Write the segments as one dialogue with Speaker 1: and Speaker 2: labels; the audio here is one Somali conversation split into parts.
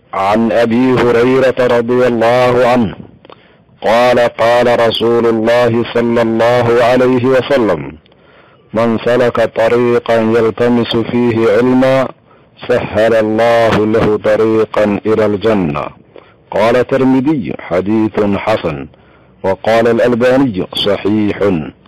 Speaker 1: عن ابي هريره رضي الله عنه قال قال رسول الله صلى الله عليه وسلم من سلك طريقا يلتمس فيه علما سهل الله له طريقا الى الجنه قال الترمذي حديث حسن وقال الالباني صحيح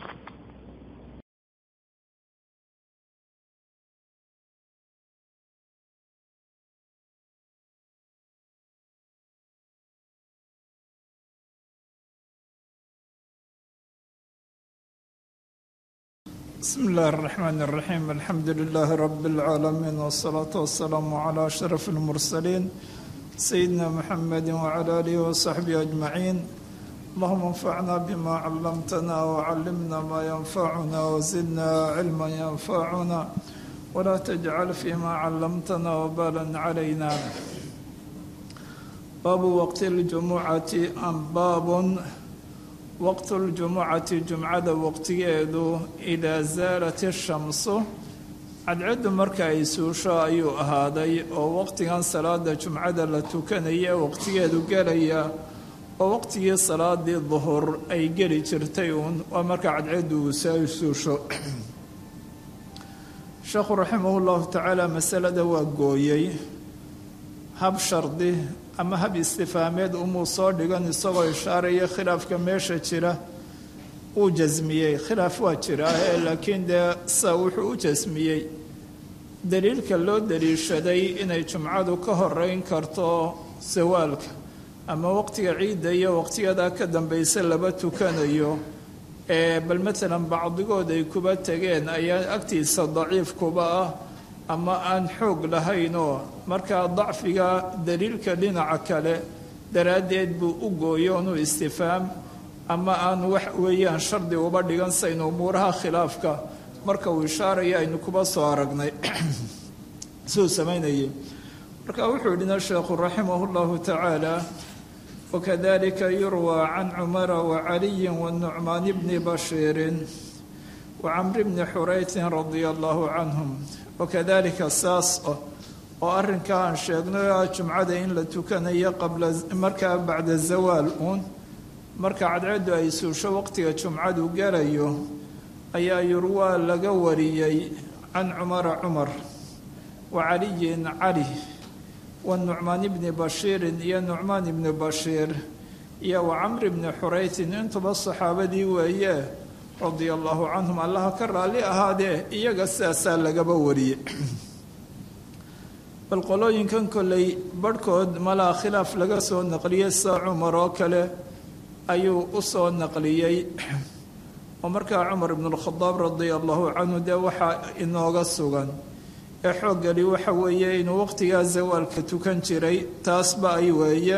Speaker 2: بسم الله الرحمن الرحيم الحمد لله رب العالمين والصلاة والسلام على أشرف المرسلين سيدنا محمد وعلى آله وصحبه أجمعين اللهم انفعنا بما علمتنا وعلمنا ما ينفعنا وزدنا علما ينفعنا ولا تجعل فيما علمتنا وبالا علينا باب وقت الجمعة أم باب waqtu ljumucati jumcada waqtigeedu idaa saalat ishamsu cadcaddu marka ay suusho ayuu ahaaday oo waqtigan salaada jumcada la tukanaya waqtigeedu gelaya oo waqtigii salaadii duhur ay geli jirtay uun waa marka cadcaddu ay suusho sheekhu raximah llahu tacaala masalada waa gooyey hab shardi ama hab istifhaameed umuu soo dhigan isagoo ishaaraya khilaafka meesha jira uu jasmiyey khilaaf waa jiraahe laakiin dee sa wuxuu u jasmiyey daliilka loo daliishaday inay jumcadu ka horeyn karto sawaalka ama waqtiga ciidda iyo waqtiyadaa ka dambaysa laba tukanayo ee bal matalan bacdigood ay kuba tegeen ayaa agtiisa daciif kuba ah ama aan xoog lahaynoo markaa dacfiga daliilka dhinaca kale daraaddeed buu u gooyo inuu istifhaam ama aan wax weeyaan shardi uba dhigan saynu umuuraha khilaafka marka uu ishaaraya aynu kuba soo aragnay siduu samaynayay marka wuxuu yidhina sheekhu raximah llahu tacaala wakadalika yurwaa can cumara wacaliyin wanucmaan bni bashiirin wacamri bni xuraytin radia allahu canhum wakadalika saas oo arrinkaa aan sheegno jumcada in la tukanayo qabla markaa bacda zawaal uun marka cadcaddu ay suusho waqtiga jumcadu gelayo ayaa yurwaa laga wariyey can cumara cumar wa caliyin cali wa nucmaan bni bashiirin iyo nucmaan ibni bashiir iyo wa camri bni xuraytin intuba saxaabadii weeye radia allahu canhum allaha ka raalli ahaadee iyaga sidaasaa lagaba wariyey bal qolooyinkan kolley barhkood malaa khilaaf laga soo naqliyey sida cumar oo kale ayuu u soo naqliyey oo markaa cumar ibnulkhadaab radia allahu canhu dee waxaa inooga sugan ee xooggeli waxa weeye inuu waqtigaa zawaalka tukan jiray taasba ay weeye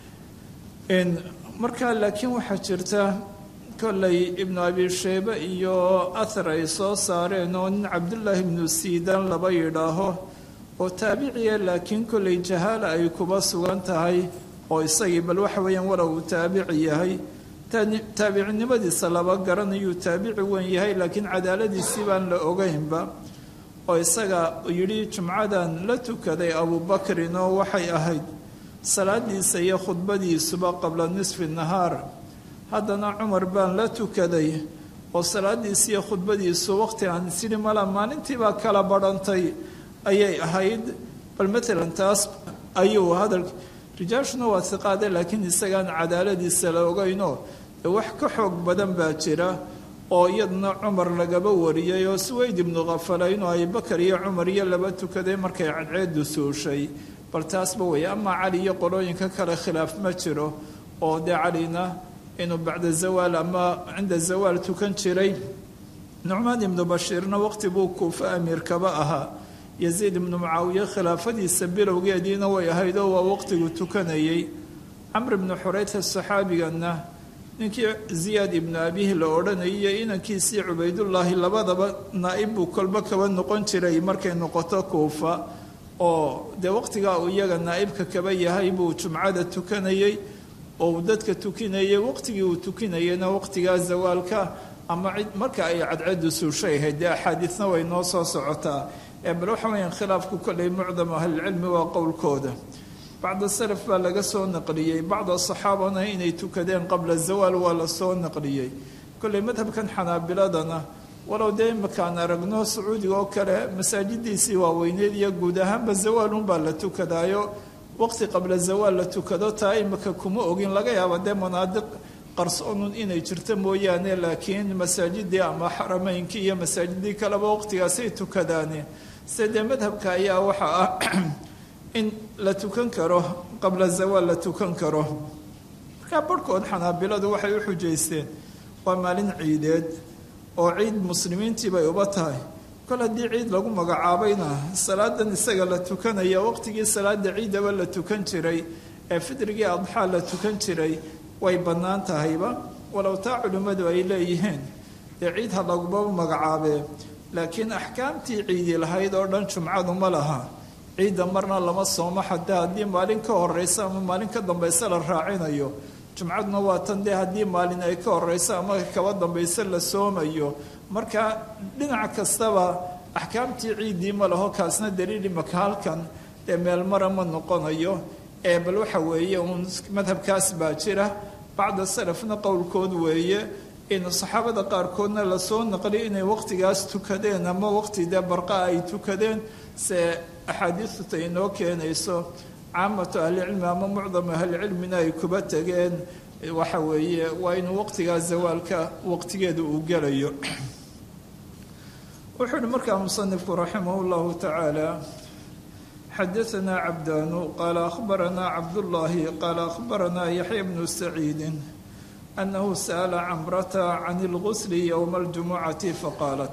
Speaker 2: markaa laakiin waxaa jirta kolley ibnu abi sheybe iyo ahar ay soo saareen oo nin cabdullaahi ibnu siidan laba yidhaaho oo taabiciya laakiin kolley jahaala ay kuba sugan tahay oo isagii bal waxa weeyaan walow uu taabici yahay taabicinimadiisa laba garanayuu taabici weyn yahay laakiin cadaaladiisii baan la ogeynba oo isaga yidhi jumcadan la tukaday abubakrin oo waxay ahayd salaadiisa iyo khudbadiisuba qabla nisfi nahaar haddana cumar baan la tukaday oo salaadiisi iyo khudbadiisu waqti aan sidhi mala maalintiibaa kala badhantay ayay ahayd bal matalan taas ayuu hadal rijaashuna waa hiqaade laakiin isagaan cadaaladiisa la ogeynoo dee wax ka xoog badan baa jira oo iyadna cumar lagaba wariyey oo suweyd ibnu khafala inuu abubakar iyo cumar iyo laba tukaday markay cadceedu suushay bal taasba weeye amaa cali iyo qolooyinka kale khilaaf ma jiro oo dee calina inuu bacda zawaal ama cinda zawaal tukan jiray nucmaan ibnu bashiirna waqti buu kuufa amiirkaba ahaa yaziid ibnu mucaawiye khilaafadiisa bilowgeediina way ahayd oo waa waqtigu tukanayey camr ibnu xurayta saxaabigana ninkii ziyaad ibnu abihi la odhanayay iyo inankiisii cubaydullaahi labadaba naa'ib buu kolba kaba noqon jiray markay noqoto kuufa oo dee waqtigaa uu iyaga naa'ibka kaba yahay buu jumcada tukanayey oo uu dadka tukinayay waqtigii uu tukinayayna waqtigaa zawaalka ama marka ay cadcadu suushay ahayd dee axaadiisna way noo soo socotaa ee bal waxa weyaan khilaafku kolley mucdam ahlilcilmi waa qowlkooda bacda salaf baa laga soo naqliyey bacda saxaabana inay tukadeen qabla zawaal waa la soo naqliyey kolley madhabkan xanaabiladana walow dee imakaan aragno sacuudiga oo kale masaajidiisii waaweyneed iyo guud ahaanba zawaalunbaa la tukadaayo waqti qabla zawaal la tukado taa imika kuma ogin laga yaaba dee manaadiq qarsoonun inay jirto mooyaane laakiin masaajidii ama xarameynkii iyo masaajidii kaleba waqtigaasay tukadaane se dee madhabka ayaa waxa ah in la tukan karo qabla zawaal la tukan karo markaa barhkood xanaabiladu waxay u xujaysteen waa maalin ciideed oo ciid muslimiintii bay uba tahay kol haddii ciid lagu magacaabayna salaadan isaga la tukanaya waqtigii salaada ciidaba la tukan jiray ee fidrigii adxaa la tukan jiray way bannaan tahayba walow taa culimmadu ay leeyihiin dee ciid ha laguma magacaabee laakiin axkaamtii ciidi lahayd oo dhan jumcadu ma laha ciidda marna lama soomo xataa haddii maalin ka horeysa ama maalin ka dambaysa la raacinayo jumcaduna waa tan dee haddii maalin ay ka horeyso ama kaba dambayse la soomayo marka dhinac kastaba axkaamtii ciiddii ma laho kaasna daliil imaka halkan dee meelmara ma noqonayo ee bal waxa weeye uun madhabkaas baa jira bacda salafna qowlkood weeye in saxaabada qaarkoodna lasoo naqliy inay waqtigaas tukadeen ama waqti dee barqa ay tukadeen se axaadiistuta inoo keenayso caamatu ahlicilmi ama mucdamu ahlicilmina ay kuba tegeen waxa weeye waa inuu waqtigaa zawaalka waqtigeeda uu gelayo wuxuu uhi markaa musanifku raximah llahu tacaala xadaanaa cabdaanu qaala akhbaranaa cabdullaahi qaala akhbaranaa yaxya bnu saciidin annahu sa'ala camrata can ilgusli yowma aljumucati faqaalat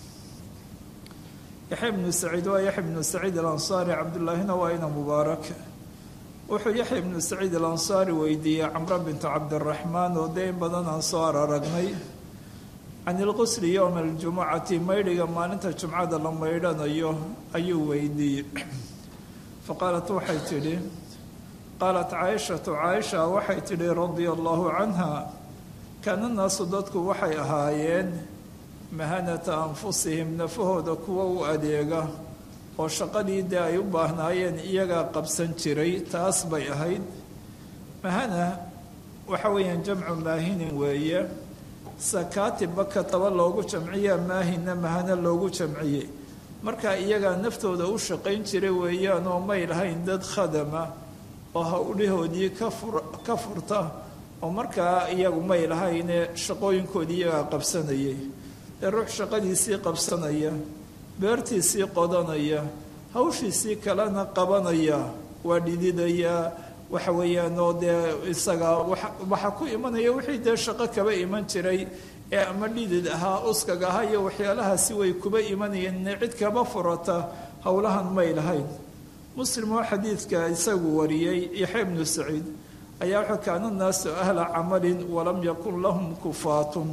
Speaker 2: yaxya bnu saciid waa yaxya bnu saciid alansaari cabdullaahina waa ina mubaarak wuxuu yaxya ibnu saciid alansaari weydiiyey camro bintu cabdiraxmaan oo dee in badan aan soo araragnay can ilqusli yowma aljumucati maydhiga maalinta jumcada la maydhanayo ayuu weydiiyey faqaalat waxay tidhi qaalat caaishatu caaisha waxay tidhi radia allahu canha kaana naasu dadku waxay ahaayeen mahanata anfusihim nafahooda kuwa u adeega oo shaqadii dee ay u baahnaayeen iyagaa qabsan jiray taas bay ahayd mahana waxa weeyaan jamcu maahinin weeye sakaatibba kataba loogu jamciyaa maahinna mahana loogu jamciyey markaa iyagaa naftooda u shaqayn jiray weeyaan oo may lahayn dad khadama oo hawdhahoodii ka furta oo markaa iyagu may lahayne shaqooyinkoodii iyagaa qabsanayay dee ruux shaqadiisii qabsanaya beertiisii qodanaya hawshiisii kalena qabanaya waa dhididayaa waxa weeyaan oo dee isaga waxaa ku imanaya wixii dee shaqo kaba iman jiray ee ama dhidid ahaa uskag ahaa iyo waxyaalahaasi way kuba imanayeen cid kaba furata howlahan may lahayn muslim oo xadiidka isagu wariyey yaxya bnu saciid ayaa wuxuu kaana naasu ahla camalin walam yakun lahum kufaatun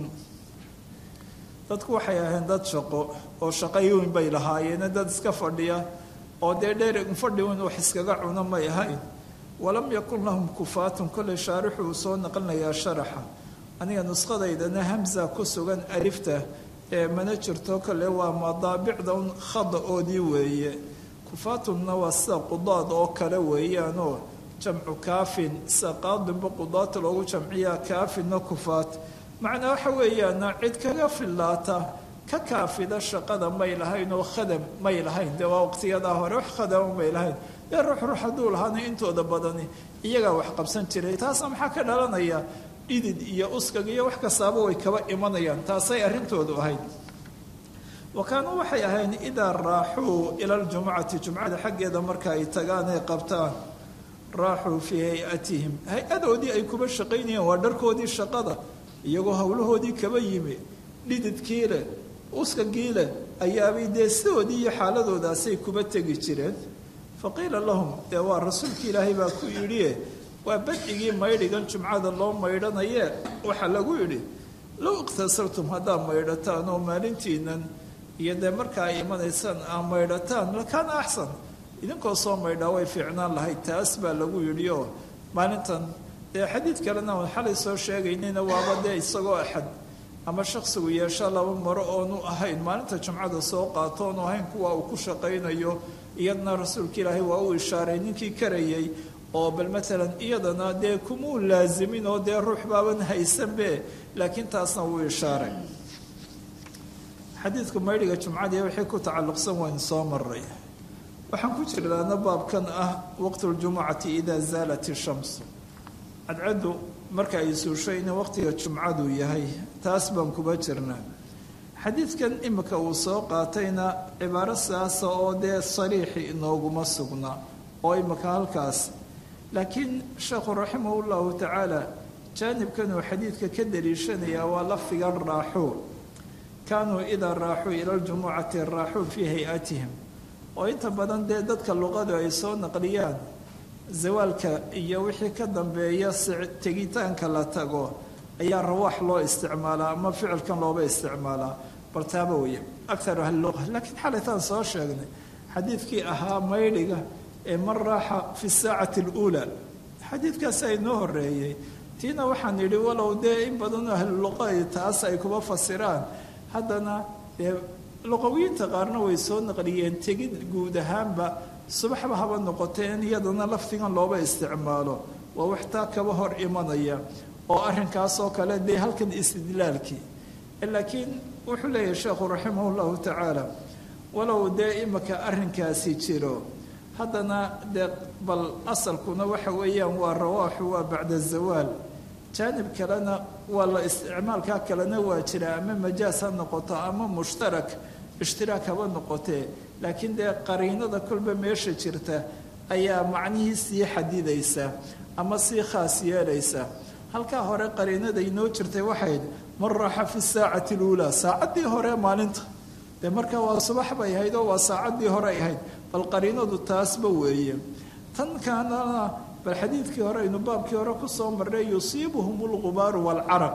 Speaker 2: dadku waxay ahayn dad shaqo oo shaqayoyn bay lahaayeene dad iska fadhiya oo dee dheer fadhi in wax iskaga cuno may ahayn walam yakun lahum kufaatun kolley shaarixu uu soo naqlinayaa sharaxa aniga nuskhadaydana hamza ku sugan alifta ee mana jirto kolle waa madaabicda un khada-oodii weeye kufaatunna waa sida qudaad oo kale weeyaanoo jamcu kaafin sida qaadinba qudaata loogu jamciyaa kaafinna kufaat macnaa waxa weeyaana cid kaga fillaata ka kaafida shaqada may lahayn oo khadam may lahayn dee waa waqtiyadaa hore wax khadama may lahayn dee ruux ruux hadduu lahaana intooda badani iyagaa wax qabsan jiray taasna maxaa ka dhalanaya dhidid iyo uskag iyo wax kastaaba way kaba imanayaan taasay arrintoodu ahayd wa kaanuu waxay ahayn idaa raaxuu ila ljumucati jumcada xaggeeda marka ay tagaan ay qabtaan raaxuu fii hay-atihim hay-adoodii ay kuba shaqaynayeen waa dharkoodii shaqada iyagoo howlahoodii kaba yimi dhididkii leh uskagii leh ayaabay dee sidoodii iyo xaaladoodaasay kuba tegi jireen fa qiila lahum dee waa rasuulki ilaahay baa ku yidhie waa badcigii maydhigan jumcada loo maydhanayee waxaa lagu yidhi low iqtasartum haddaad maydhataan oo maalintiinan iyo dee markaa ay imanaysaan aa maydhataan lakaana axsan idinkoo soo maydhaa way fiicnaan lahayd taas baa lagu yidhi oo maalintan dee xadiid kalena aan xalay soo sheegaynayna waaba dee isagoo axad ama shaksigu yeesho laba maro oonu ahayn maalinta jumcada soo qaato oonu ahayn kuwa uu ku shaqaynayo iyadna rasuulka ilaahay waa u ishaaray ninkii karayay oo bal maalan iyadana dee kumuu laasimin oo dee ruux baaban haysanbe laakiin taasna wuu ishaaray xadiidku maydhiga jumcadii wixii ku tacalluqsan waynu soo maray waxaan ku jirnaana baabkan ah waqtuljumucati idaa zaalat ishamsu cadcaddu marka ay suusho in waqtiga jumcadu yahay taas baan kuba jirnaa xadiidkan imika uu soo qaatayna cibaaro sidaasa oo dee sariixi inooguma sugna oo imika halkaas laakiin sheekhu raximahu llahu tacaala jaanibkan uu xadiidka ka daliishanayaa waa lafdigan raaxuu kaanuu idaa raaxuu ila ljumucati raaxuu fii hay-atihim oo inta badan dee dadka luqadu ay soo naqliyaan zawaalka iyo wixii ka dambeeya tegitaanka la tago ayaa rawaax loo isticmaalaa ama ficilkan looba isticmaalaa bal taaba weye akaru ahliluqa laakiin xalaytaan soo sheegnay xadiidkii ahaa maydhiga ee man raaxa fi saacati aluulaa xadiidkaas ay noo horeeyey tiina waxaan yidhi walow dee in badanoo ahliluqa taas ay kuba fasiraan haddana dee luqawiyiinta qaarna way soo naqliyeen tegid guud ahaanba subaxba haba noqotee in iyadana lafdigan looba isticmaalo waa wax taa kaba hor imanaya oo arrinkaasoo kale dee halkan istidlaalkii laakiin wuxuu leeyahay sheekhu raximah llahu tacaala walow dee imika arrinkaasi jiro haddana dee bal asalkuna waxa weeyaan waa rawaaxu waa bacda zawaal jaanib kalena waa la isticmaalkaa kalena waa jira ama majaas ha noqoto ama mushtarak ishtiraak haba noqotee laakiin dee qariinada kolba meesha jirta ayaa macnihii sii xadidaysa ama sii khaas yeelaysa halkaa hore qariinada inoo jirtay waxayd man raaxa fi saacati luulaa saacaddii hore maalinta dee markaa waa subax bay ahayd oo waa saacaddii hore ay ahayd bal qariinadu taasba weeye tan kaanana bal xadiidkii hore aynu baabkii hore kusoo marnay yusiibuhum lqubaaru waalcaraq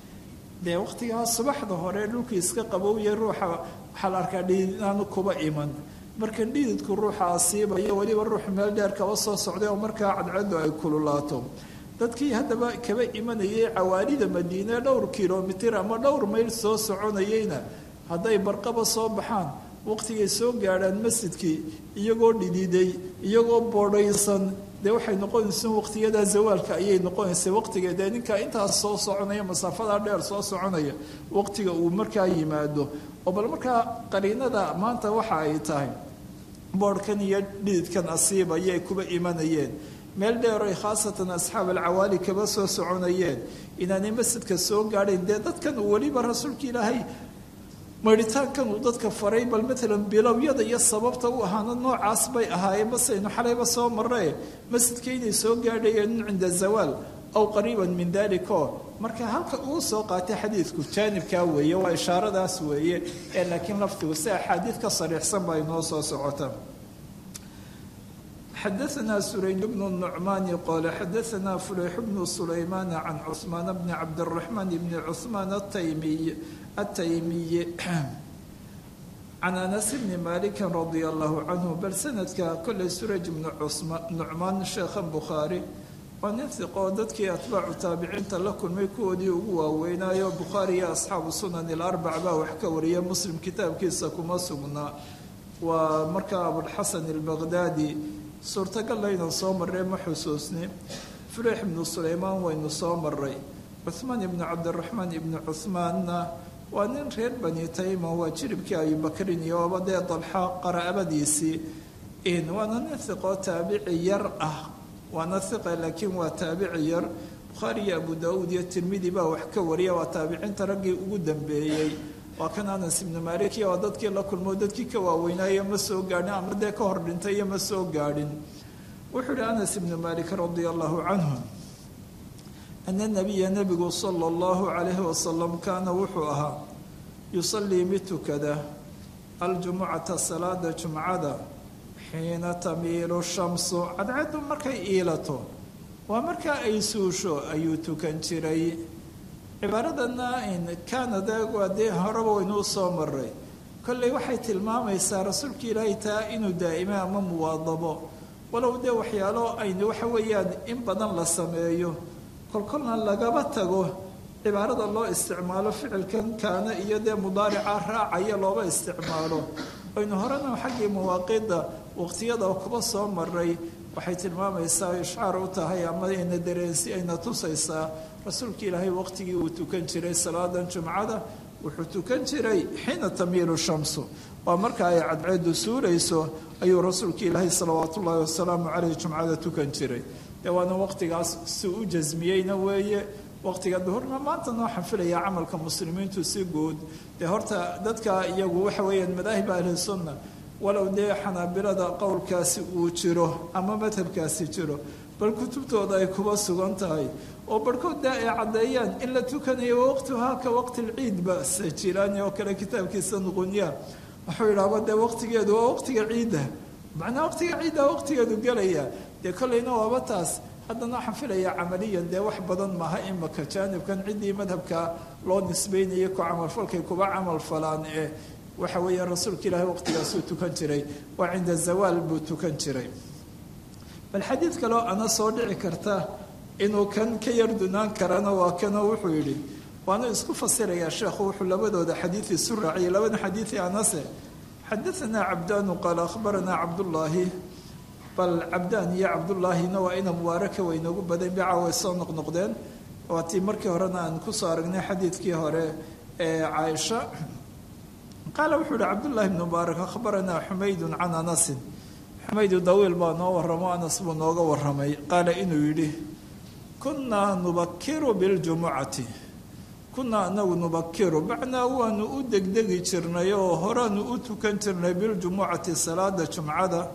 Speaker 2: dee waqtigaa subaxda hore dhulkii iska qabowya ruuxa waxaa la arkaa dhiidid inaanu kuba iman marka dhiididku ruuxa asiibaya weliba ruux meel dheer kaba soo socday oo markaa cadcaddu ay kululaato dadkii haddaba kaba imanayay cawaalida madiine dhowr kilomitir ama dhowr mayl soo soconayeyna hadday barqaba soo baxaan waqtigay soo gaadhaan masjidkii iyagoo dhididay iyagoo boodhaysan dee waxay noqonaysa waqtiyadaa zawaalka ayay noqonaysa waqtiga dee ninkaa intaas soo soconaya masaafadaa dheer soo soconaya waqtiga uu markaa yimaado oo bal markaa qariinada maanta waxa ay tahay boodhkan iyo dhididkan asiibaya ay kuba imanayeen meel dheer ay khaasatan asxaab alcawaali kaba soo soconayeen inaanay masjidka soo gaadhayn dee dadkan uu weliba rasuulka ilaahay maydhitaankan uu dadka faray bal maalan bilowyada iyo sababta u ahaana noocaas bay ahaayeen basaynu xalayba soo marre masjidka inay soo gaadhayeen cinda zawaal aw qariiban min daliko marka halka uu soo qaatay xadiidku jaanibkaa weeye waa ishaaradaas weeye ee laakiin lafdigu si axaadiid ka sariixsan baa inoo soo socota xadaثna surayn bn النucmaani qole xadaثna fulayx bnu sulaymaana can cثmaan bni cabdالرaحmaan bni cثmaan الtaymiy الtaymiyi can anas bni maliki radi allahu canhu bal sanadka koley suraj bnu nucmaan sheekha bukhaari waa nin hiqoo dadkii atbaacu taabiciinta la kulmay kuwoodii ugu waaweynaayo bukhaari iyo asxaabu sunan ilarbac baa wax ka wariya muslim kitaabkiisa kuma sugnaa waa markaa abulxasan albaqdaadi suurtagal laynan soo marray ma xusuusni fuleex ibnu sulaymaan waynu soo maray cuhmaan ibnu cabdiraxmaan ibnu cuhmaanna waa nin reer bani tayma waa jiribkii abibakrin iyo oba dee dalxa qaraabadiisii waana nin hiqoo taabici yar ah waana hiqa laakiin waa taabici yar bukhaari iyo abu daauud iyo tirmidi baa wax ka wariya waa taabiciinta raggii ugu dambeeyey waa kan anas ibnu malik iyo waa dadkii la kulmo dadkii ka waaweynaayo ma soo gaadhin ama dee ka hor dhintay iyo ma soo gaadhin wuxuu ihi anas ibnu malik radia allahu canhu ana nabiya nabigu sala allahu calayhi wasalam kaana wuxuu ahaa yusallii mid tukada aljumucata salaada jumcada xiina tamiilu shamsu cadcaddu markay iilato waa markaa ay suusho ayuu tukan jiray cibaaradana kaanada waa dee horeba waynuu soo maray kolley waxay tilmaamaysaa rasuulka ilaahay taa inuu daa'ime ama muwaadabo walow dee waxyaalo aynu waxa weeyaan in badan la sameeyo kolkolna lagaba tago cibaarada loo isticmaalo ficilkan kaana iyo dee mudaarica raacaya looba isticmaalo aynu horena xaggii mawaaqiidda waqtiyada kuba soo maray waxay tilmaamaysaa ishcaar u tahay ama ayna dareensi ayna tusaysaa rasuulka ilaahay waqtigii uu tukan jiray salaadan jumcada wuxuu tukan jiray xiina tamiilu shamsu waa marka ay cadceedu suurayso ayuu rasuulka ilaahay salawaatu ullaahi wasalaamu caleyh jumcada tukan jiray dee waana waqtigaas si u jasmiyeyna weeye waqtiga duhurna maantana waxaan filayaa camalka muslimiintu si guud dee horta dadka iyagu waxa weeyaan madaahib ahli sunna walow dee xanaabilada qowlkaasi uu jiro ama madhabkaasi jiro bal kutubtooda ay kuba sugan tahay oo barhkood daa ay caddeeyaan in la tukanayo waqtuhaa ka waqti lciidba sajilaani oo kale kitaabkiisa nuqunya wuxuu yidhaahba dee waqtigeedu waa waqtiga ciidda macnaa waqtiga ciidda waqtigeedu gelaya dee kolleyna waaba taas haddana waxaan filayaa camaliyan dee wax badan maaha imaka jaanibkan ciddii madhabka loo nisbeynayay ku camalfalkay kuba camal falaan ee waxa weeya rasuulka ilaahay waqtigaasuu tukan jiray waa cinda zawaal buu tukan jiray bal xadiid kaleo ana soo dhici karta inuu kan ka yar dunaan karana waa kanoo wuxuu yidhi waana isku fasirayaa sheekhu wuxuu labadooda xadiid isu raaciyay labada xadiidi anase xadaanaa cabdaanu qaala akhbaranaa cabdullaahi bal cabdaan iyo cabdullaahina waa ina mubaaraka way inoogu badan bica way soo noqnoqdeen waa tii markii horena aan kusoo aragnay xadiidkii hore ee caaisha qaala wuxuu yihi cabdullahi bn mubaarak akhbaranaa xumaydun can anasin xumaydu dawiil baa noo waramo anas buu nooga waramay qaala inuu yidhi kunnaa nubakiru biljumucati kunnaa anagu nubakiru macnaa waanu u degdegi jirnay oo horaanu u tukan jirnay biljumucati salaada jumcada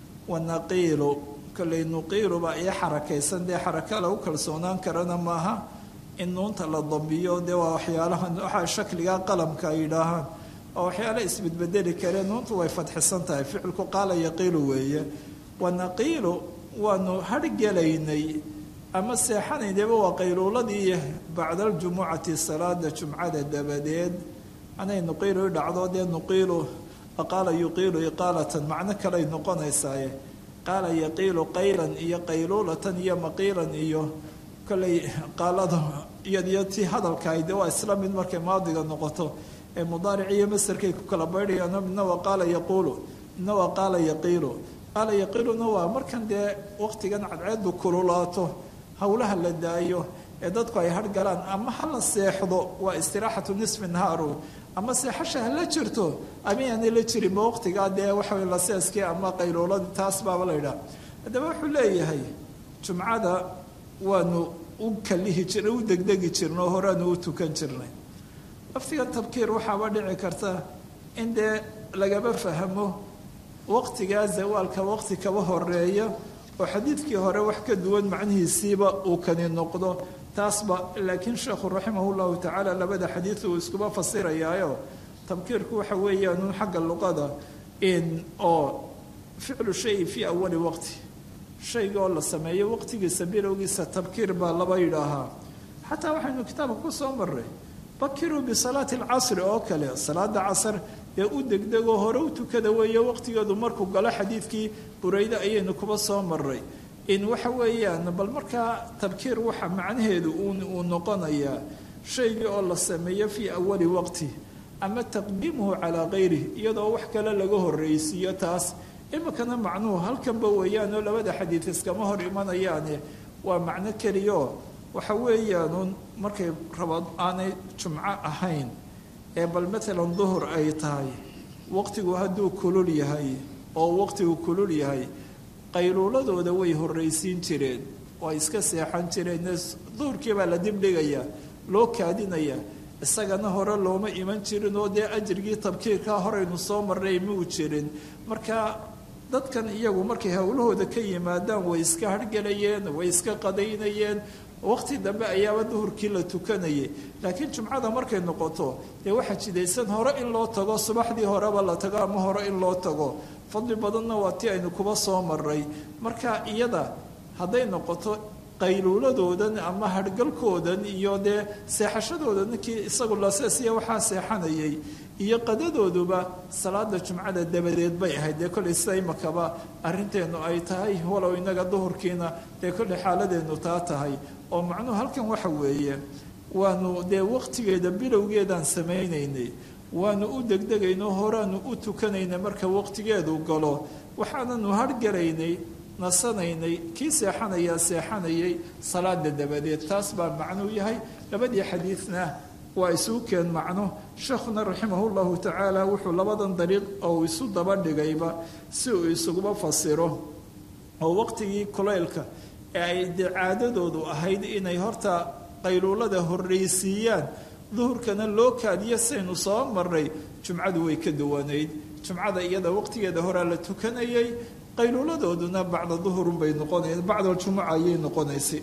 Speaker 2: wanaqiilu kolley nuqiilu baa ii xarakaysan dee xaraka lagu kalsoonaan karana maaha in nuunta la dambiyo dee waa waxyaalahan waxaa shakligaa qalamka ay yidhaahaan waa waxyaala isbedbedeli karee nuuntu way fadxisan tahay ficilku qaala yaqiilu weeye wanaqiilu waanu hargelaynay ama seexanaynayba waa qayluuladii bacda aljumucati salaada jumcada dabadeed anay nuqiilu i dhacdo dee nuqiilu qaala yuqiilu iqaalatan macno kaley noqonaysaaye qaala yaqiilu qaylan iyo qayluulatan iyo maqiilan iyo kolley qaalada iyadiyo tii hadalkahay dee waa isla mid markay maadiga noqoto ee mudaaric iyo masarkay ku kala baydhayaan midna waa qaala yaquulu midna waa qaala yaqiilu qaala yaqiiluna waa markan dee waqtigan cadceedu kululaato howlaha la daayo ee dadku ay hargalaan ama ha la seexdo waa istiraaxatu nisfi nahaaru ama seexasha hala jirto amayaanay la jirinba waqtigaa dee waxawy laseeskii ama qayluuladii taas baaba la yidhaha haddaba wuxuu leeyahay jumcada waanu u kalihi jirnay u degdegi jirnay oo horeanu u tukan jirnay laftiga tabkiir waxaaba dhici karta in dee lagaba fahmo waqtigaa zawaalka waqti kaba horeeya oo xadiidkii hore wax ka duwan macnihiisiiba uu kani noqdo taasba laakiin sheekhu raximah llahu tacaala labada xadiid uu iskuba fasirayaayo tabkiirku waxa weeyaan xagga luqada in oo ficlu shay fii awali waqti shayga oo la sameeyo waqtigiisa bilowgiisa tabkiir baa laba yidhaahaa xataa waxaynu kitaabka ku soo maray bakiruu bisalaati alcasri oo kale salaada casr ee u degdegoo hore u tukada weeye waqtigeedu markuu galo xadiidkii burayde ayaynu kuba soo maray in waxa weeyaan bal markaa tabkiir waxa macnaheedu uu noqonayaa shaygii oo la sameeyo fii awali waqti ama taqdiimuhu calaa kayrih iyadoo wax kale laga horreysiiyo taas iminkana macnuhu halkanba weeyaan oo labada xadiid iskama hor imanayaane waa macno keliyaoo waxa weeyaanun markay raba aanay jumco ahayn ee bal matalan duhur ay tahay waqtigu hadduu kulul yahay oo waqtigu kulul yahay qayluuladooda way horraysiin jireen waa iska seexan jireen duhurkii baa la dibdhigayaa loo kaadinayaa isagana hore looma iman jirin oo dee ajrigii tabkiirkaa horaynu soo marnay muu jirin marka dadkan iyagu markay howlahooda ka yimaadaan way iska hargelayeen way iska qadaynayeen waqti dambe ayaaba duhurkii la tukanayay laakiin jumcada markay noqoto dee waxaa jidaysan hore in loo tago subaxdii horeba la tago ama hore in loo tago fadli badanna waa tii aynu kuba soo maray marka iyada hadday noqoto qayluuladoodan ama hargalkoodan iyo dee seexashadoodan kii isagu laseesiya waxaa seexanayay iyo qadadooduba salaada jumcada dabadeed bay ahayd dee kollay sida imakaba arrinteenu ay tahay walow inaga duhurkiina dee kollay xaaladeenu taa tahay oo macnuhu halkan waxa weeye waanu dee waqtigeeda bilowgeedaan samaynaynay waanu u degdegaynay horaanu u tukanaynay marka waqtigeedu galo waxaananu hargalaynay nasanaynay kii seexanayaa seexanayay salaada dabadeed taas baa macnuu yahay labadii xadiidna waa isugu keen macno sheekhuna raximah llahu tacaala wuxuu labadan dariiq oo isu daba dhigayba si uu isuguba fasiro oo waqtigii kulaylka ee ay dee caadadoodu ahayd inay horta qayluulada horreysiiyaan duhurkana loo kaadiyo saynu soo marnay jumcadu way ka duwanayd jumcada iyada waqtigeeda horaa la tukanayay qayluuladooduna bacda duhurunbay noqonayn bacda aljumuca ayay noqonaysay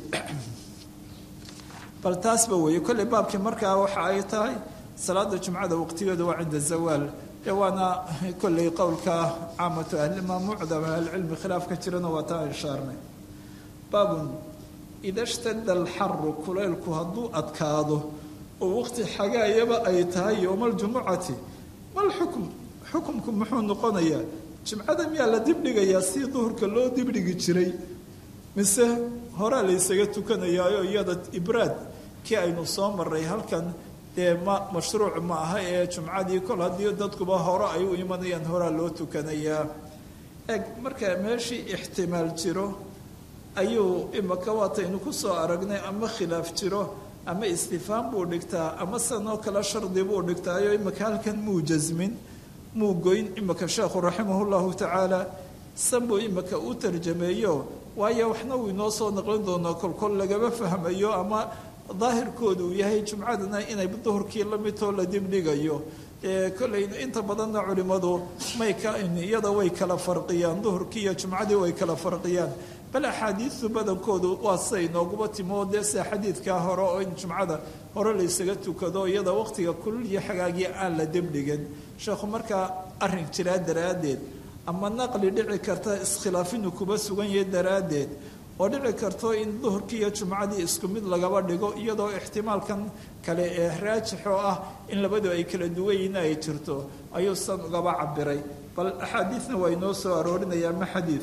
Speaker 2: bal taasba weeye kolley baabkii markaa waxa ay tahay salaada jumcada waqtigeeda waa cinda zawaal ee waana kolley qowlka caamatu ahlima mucdam ahlicilmi khilaaf ka jirana waa taa ishaarnay baabun ida shtada alxaru kulaylku hadduu adkaado oo waqti xagaayaba ay tahay yowma aljumucati mal xukm xukumku muxuu noqonayaa jimcada miyaa la dibdhigayaa si duhurka loo dibdhigi jiray mise horaa la ysaga tukanayaayo iyada ibraad kii aynu soo maray halkan dee ma mashruuc ma aha ee jumcadii kol haddii dadkuba hore ay u imanayaan horaa loo tukanayaa eg marka meeshii ixtimaal jiro ayuu imaka waataynu ku soo aragnay ama khilaaf jiro ama istifhaam buu dhigtaa ama sanoo kale shardi buu dhigtaayo imaka halkan muu jasmin muu goyn imaka sheekhu raximah llahu tacaala san buu imaka u tarjameeyo waayo waxna uu inoo soo naqlin doonaa kolkol lagama fahmayo ama daahirkooda uu yahay jumcadana inay duhurkii la midtoo la dibdhigayo kolley inta badanna culimmadu may ka iyada way kala farqiyaan duhurkii iyo jumcadii way kala farqiyaan bal axaadiistu badankoodu waa siday inooguma timo dee sida xadiidkaa hore oo in jumcada hore la ysaga tukado iyada waqtiga kulul iyo xagaagii aan la dibdhigan sheekhu markaa arrin jiraa daraaddeed ama naqli dhici karta iskhilaafinu kuba sugan yahay daraaddeed oo dhici karto in duhurkii iyo jumcadii isku mid lagaba dhigo iyadoo ixtimaalkan kale ee raajixoo ah in labadu ay kala duwan yihiin ay jirto ayuu san ugaba cabiray bal axaadiidna waa inoo soo aroorinaya ma xadiid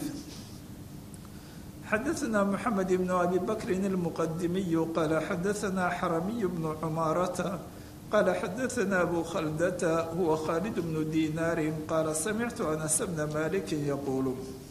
Speaker 2: xadaثna mxamed ibn abi bakrin اlmuqadimiyu qaala xadaثna xaramiy bnu cumaarata qaala xadaثna abu khaldata huwa khaalid bnu dinaari qaala samictu anas bna maliki yaquulu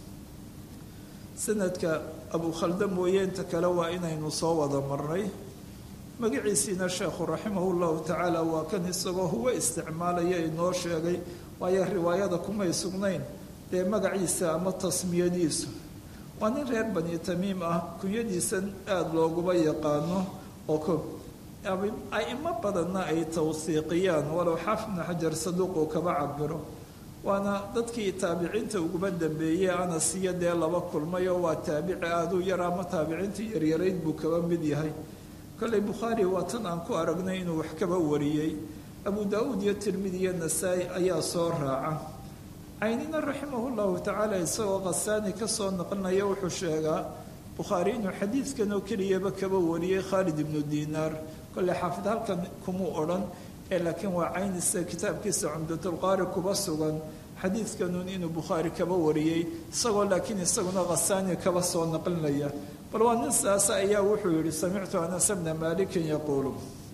Speaker 2: sanadka abu khalda mooye inta kale waa inaynu soo wada marnay magaciisiina sheekhu raximah llahu tacaala waa kan isagoo huwa isticmaalaya inoo sheegay waayo riwaayada kumay sugnayn dee magaciisa ama tasmiyadiisu waa nin reer bani tamiim ah kunyadiisan aada looguba yaqaano oo ko aimo badanna ay tawsiiqiyaan walow xaafid bnu xajar saduuq uu kaba cabiro waana dadkii taabiciinta uguba dambeeyey anas iyo dee laba kulmay oo waa taabici aaduu yar ama taabiciinta yaryarayd buu kaba mid yahay kolley bukhaari waa tan aan ku aragnay inuu wax kaba wariyey abu daa-uud iyo tirmidi iyo nasaa-i ayaa soo raaca caynina raximah llahu tacaala isagoo khasaani kasoo naqlinaya wuxuu sheegaa bukhaari inuu xadiidkan oo keliyaba kaba wariyey khaalid ibnu dinaar kolley xaafid halkan kumuu odhan ee laakiin waa caynisa kitaabkiisa cumdatulqaari kuba sugan xadiidkanun inuu bukhaari kaba wariyey isagoo laakiin isaguna khasaani kaba soo naqlinaya bal waa nin saasa ayaa wuxuu yihi samictu anas bna malikin yaquulu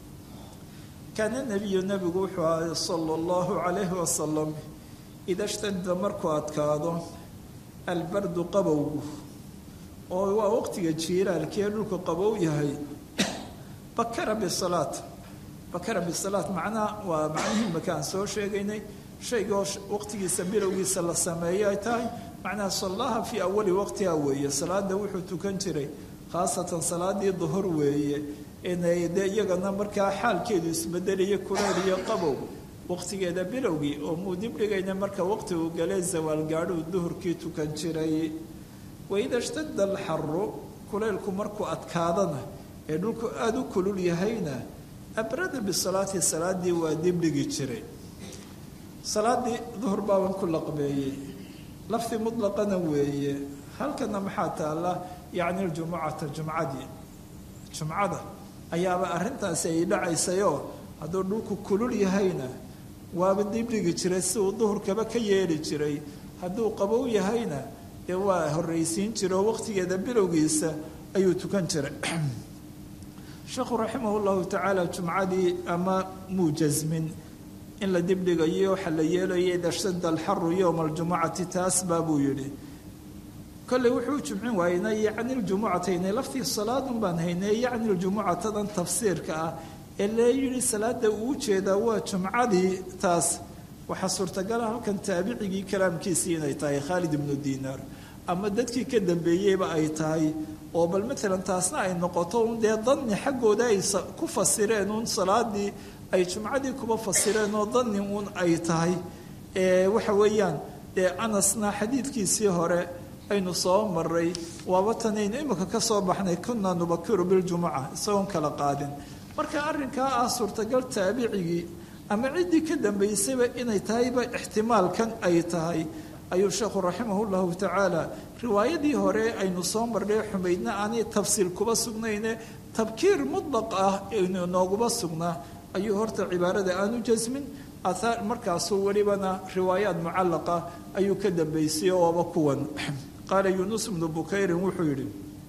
Speaker 2: kaana nabiyu nabigu wuxuu ahay sala allahu calayhi wasalam ida shtada markuu adkaado albardu qabowgu oo waa waqtiga jiiraalkee dhulku qabow yahay bakara bisalaat bakara bisalaat macnaha waa macnihii makaan soo sheegaynay shaygoo waqtigiisa bilowgiisa la sameeyo ay tahay macnaha sallaha fii awali waqtiha weeye salaada wuxuu tukan jiray khaasatan salaadii duhur weeye inay dee iyagana markaa xaalkeedu isbedelaya kuleel iyo qabow waqtigeeda bilowgii oo muu dibdhigayna marka waqti uu galee zawaal gaadhuu duhurkii tukan jiray waida shtada alxaru kuleylku markuu adkaadana ee dhulku aada u kulul yahayna abrada bisalaati salaadii waa dibdhigi jiray salaadii duhur baaban ku laqbeeyey lafdi mutlaqana weeye halkana maxaa taalla yacni ljumucata jumcadii jumcada ayaaba arrintaasi ay dhacaysayoo hadduu dhulku kulul yahayna waaba dibdhigi jiray si uu duhurkaba ka yeeli jiray hadduu qabow yahayna dee waa horraysiin jira oo waqtigeeda bilowgiisa ayuu tukan jiray sheekhu raximah llahu tacaala jumcadii ama muu jasmin in la dibdhigayo waxa la yeelaya ida shtada alxaru yowma aljumucati taas baa buu yidhi kolley wuxuu jumcin waayna yacni ljumucatayne laftii salaadun baan haynay yacni ljumucatadan tafsiirka ah ee lee yidhi salaada uu jeedaa waa jumcadii taas waxaa suurtagala halkan taabicigii kalaamkiisii inay tahay khaalid ibnu diinaar ama dadkii ka dambeeyeyba ay tahay oo bal maalan taasna ay noqoto un dee danni xaggooda ay ku fasireen uun salaadii ay jumcadii kuba fasireen oo danni uun ay tahay waxa weeyaan dee anasna xadiidkiisii hore aynu soo maray waaba tanaynu imika ka soo baxnay kunaa nubakiru biljumuca isagoon kala qaadin marka arrinkaa ah suurtagal taabicigii ama ciddii ka dambaysayba inay tahayba ixtimaalkan ay tahay ayuu sheekhu raximah llahu tacaala riwaayadii hore aynu soo marnay xumaydna aanay tafsiil kuba sugnayne tabkiir mutlaq ah nooguba sugnaa ayuu horta cibaarada aanu jasmin ahaar markaasuu welibana riwaayaat mucallaqa ayuu ka dambaysay ooba kuwan qaala yuunus bnu bukayrin wuxuu yidhi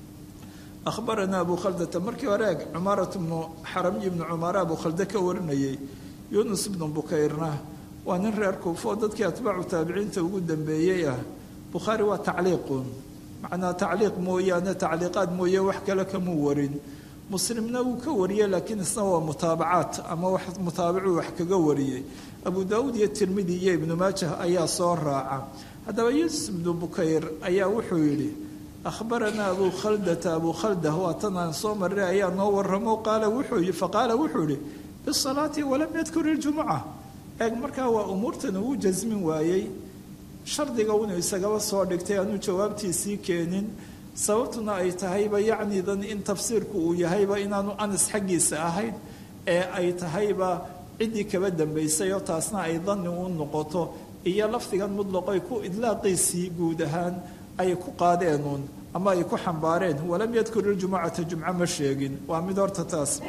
Speaker 2: ahbaranaa abu khaldata markii hore eg cumaarat bnu xaramiyi bnu cumaara abu khalde ka warinayay yuunus bnu bukayrna waa nin reer kuufo dadkii atbaacu taabiciinta ugu dambeeyey ah bukhaari waa tacliiqun macnaa tacliiq mooyaane tacliiqaad mooye wax kale kamuu warin muslimna wuu ka wariyey laakiin isna waa mutaabacaat ama wax mutaabacuu wax kaga wariyey abu daawuud iyo tirmidi iyo ibnu maajah ayaa soo raaca haddaba yuusuf ibnu bukayr ayaa wuxuu yidhi ahbaranaa abu khaldata abu khalda waa tan aan soo maray ayaa noo waramo qaala wuxuu faqaala wuxuu yihi bisalaati walam yadkur iljumuca eeg markaa waa umuurtan uu jasmin waayey shardiga inuu isagaba soo dhigtay aanu jawaabtiisii keenin sababtuna ay tahayba yacnidan in tafsiirku uu yahayba inaanu anas xaggiisa ahayn ee ay tahayba ciddii kaba dambaysay oo taasna ay danni u noqoto iyo lafdigan mudlaqoy ku idlaaqiisii guud ahaan ay ku qaadeenuun ama ay ku xambaareen walam yadkur iljumucata jumco ma sheegin waa mid horta taas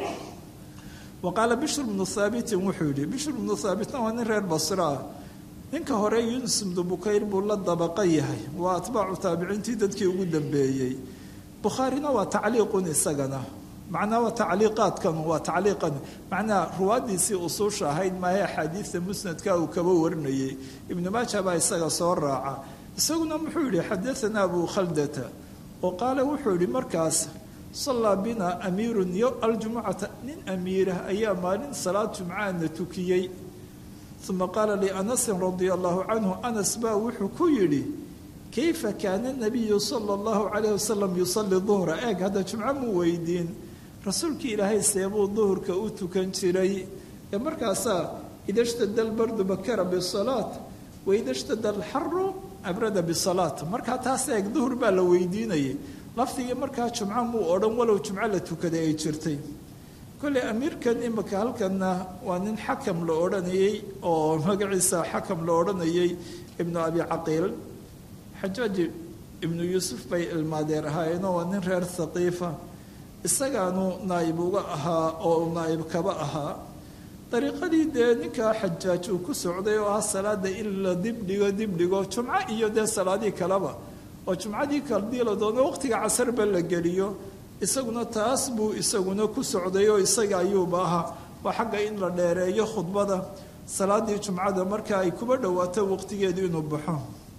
Speaker 2: wa qaala bishr bnu haabitin wuxuu yidhi bishr bnu haabitna waa nin reer basro ah ninka hore yuunus ibnu bukayr buu la dabaqa yahay waa atbaacu taabiciintii dadkii ugu dambeeyey bukhaarina waa tacliiqun isagana macnaa waa tacliiqaadkan waa tacliiqan macnaa ruwaadiisii usuusha ahayd maahe axaadiidta musnadka uu kaba warinayay ibnu maaja baa isaga soo raaca isaguna muxuu yihi xadaanaa abu khaldata oo qaala wuxuu yihi markaas sallaa bina amiirun yo aljumucata nin amiirah ayaa maalin salaad jumcaana tukiyey uma qaala lianasin radia allahu canhu anas baa wuxuu ku yidhi kayfa kaana nabiyu sala allahu calayh wasalam yusalli duhra eeg hadda jumco muu weydiin rasuulkii ilaahay seebuu duhurka u tukan jiray ee markaasaa ida shtada albardu bakara bisalaat waida shtada alxaru abrada bisalaat markaa taas eeg duhur baa la weydiinayay lafdigii markaa jumco muu odhan walow jumco la tukaday ay jirtay kolley amiirkan imika halkanna waa nin xakam la odhanayey oo magaciisa xakam la odhanayay ibnu abi caqiil xajaaji ibnu yuusuf bay ilmaadeer ahaayeenoo waa nin reer haqiifa isagaanu naa'ib uga ahaa oo naa'ib kaba ahaa dariiqadii dee ninkaa xajaaj uu ku socday oo ah salaada in la dibdhigo dibdhigo jumco iyo dee salaadii kaleba oo jumcadii kaldii la doono waqtiga casarba la geliyo isaguna taas buu isaguna ku socday oo isaga ayuuba ahaa waa xagga in la dheereeyo khudbada salaadii jumcada marka ay kuba dhowaato waqtigeedu inuu baxo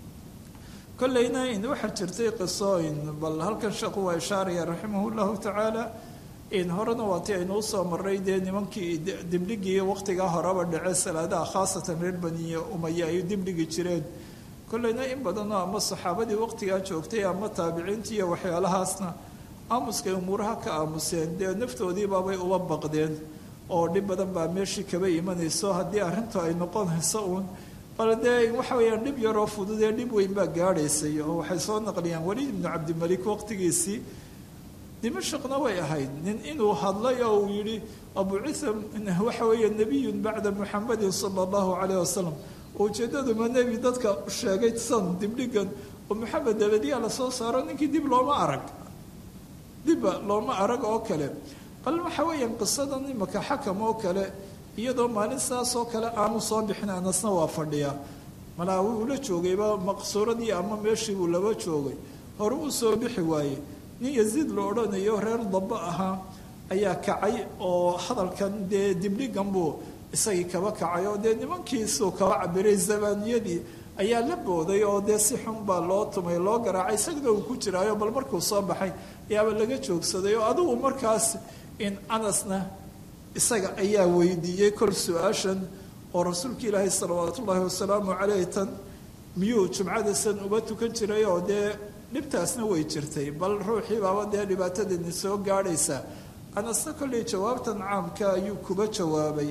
Speaker 2: kolleyna in waxaa jirtay qisooyin bal halkan sheekhu waa ishaaraya raximah llahu tacaala in horena waati aynu usoo maray dee nimankii dibdhigii waqtigaa horeba dhace salaadaha khaasatan reer baniye umaya ay dibdhigi jireen kolleyna in badanoo ama saxaabadii waqtigaa joogtay ama taabiciintii iyo waxyaalahaasna aamuskay umuuraha ka aamuseen dee naftoodiibaabay uba baqdeen oo dhib badan baa meeshii kaba imanayso haddii arrintu ay noqonayso uun bal dee waxa weeyaan dhib yaroo fududee dhib weyn baa gaadhaysay oo waxay soo naqliyaan weliid ibnu cabdimalik waqtigiisii dimashaqna way ahayd nin inuu hadlay oo uu yidhi abucitha waxa weeye nebiyun bacda muxamadin sala allahu calayh wasalam ujeeddaduma nebi dadka sheegay san dibdhigan oo maxamed dabadiyaa lasoo saaro ninkii dib looma arag dibba looma arag oo kale bal waxa weeyaan qisadan imaka xakam oo kale iyadoo maalin saas oo kale aanu soo bixin anasna waa fadhiyaa malaa wuu la joogayba maqsuuradii ama meeshii buu laba joogay hore uu soo bixi waaye nin yaziid la odhanayo reer daba ahaa ayaa kacay oo hadalkan dee dibdhigan buu isagii kaba kacay oo dee nimankiisuu kaba cabiray zabaaniyadii ayaa la booday oo dee si xun baa loo tumay loo garaacay isagana uu ku jiraayo bal markuu soo baxay ayaaba laga joogsaday oo adigu markaas in anasna isaga ayaa weydiiyey kol su-aashan oo rasuulka ilaahay salawaatu ullaahi wasalaamu caleyh tan miyuu jumcadasan uba tukan jiray oo dee dhibtaasna way jirtay bal ruuxii baaba dee dhibaatadani soo gaadhaysa anasna kolley jawaabtan caamka ayuu kuba jawaabay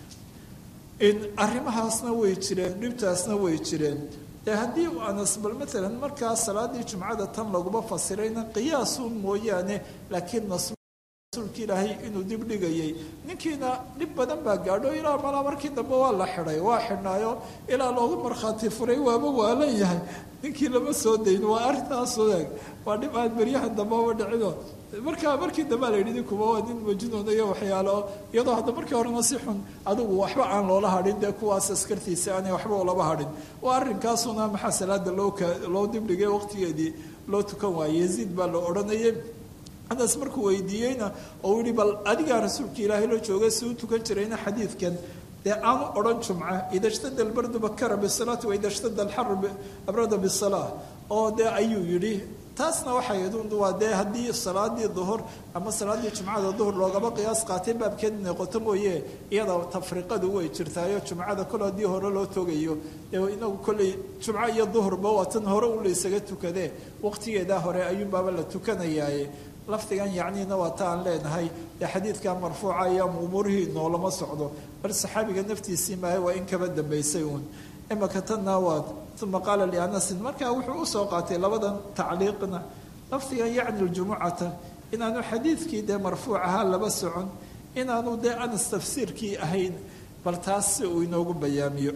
Speaker 2: in arrimahaasna way jireen dhibtaasna way jireen ee haddii uu anas bal maalan markaa salaadii jumcada tan laguma fasirayna qiyaasun mooyaane laakiin rasuulka ilaahay inuu dib dhigayay ninkiina dhib badan baa gaadho ilaa malaa markii dambe waa la xidhay waa xidhnaayo ilaa loogu markhaati furay waaba waalan yahay ninkii lama soo dayn waa arrintaas wadaag waa dhib aan beryahan dambeba dhicino markaa markii dambe la yidhi ninkuba waa nin majnuun iyo waxyaalo iyadoo hadda markii horena si xun adigu waxba aan loola hadhin dee kuwaas askartiisa aanay waxba ulaba hadhin waa arrinkaasuna maxaa salaada loo loo dibdhigay waqtigeedii loo tukan waayey yaziid baa la odhanayay anas markuu weydiiyeyna oo yihi bal adigaa rasuulka ilaahay la joogay si u tukan jirayna xadiidkan dee aanu odhan jumca ida shtada albardu bakara bisalaati waida shtada alxaru abrada bisalaa oo dee ayuu yidhi taasna waxay waa dee haddii salaadii duhur ama salaadii jumcada duhur loogaba qiyaas qaatay baabkeed noqoto mooye iyada tafriqadu way jirtaayo jumcada kol haddii hore loo togayo inagu kolley jumco iyo duhurba waa tan hore u laysaga tukadee waqtigeedaa hore ayuunbaaba la tukanayaaye lafdigan yacniina waa ta aan leenahay dee xadiidka marfuuca iyo umuurihii noolama socdo bal saxaabiga naftiisii maahe waa in kaba dambaysay uun imaka tanna waa uma qaala lianasin markaa wuxuu usoo qaatay labadan tacliiqna lafdigan yacni ljumucata inaanu xadiidkii dee marfuuc ahaa laba socon inaanu dee anas tafsiirkii ahayn bal taas si uu inoogu bayaamiyo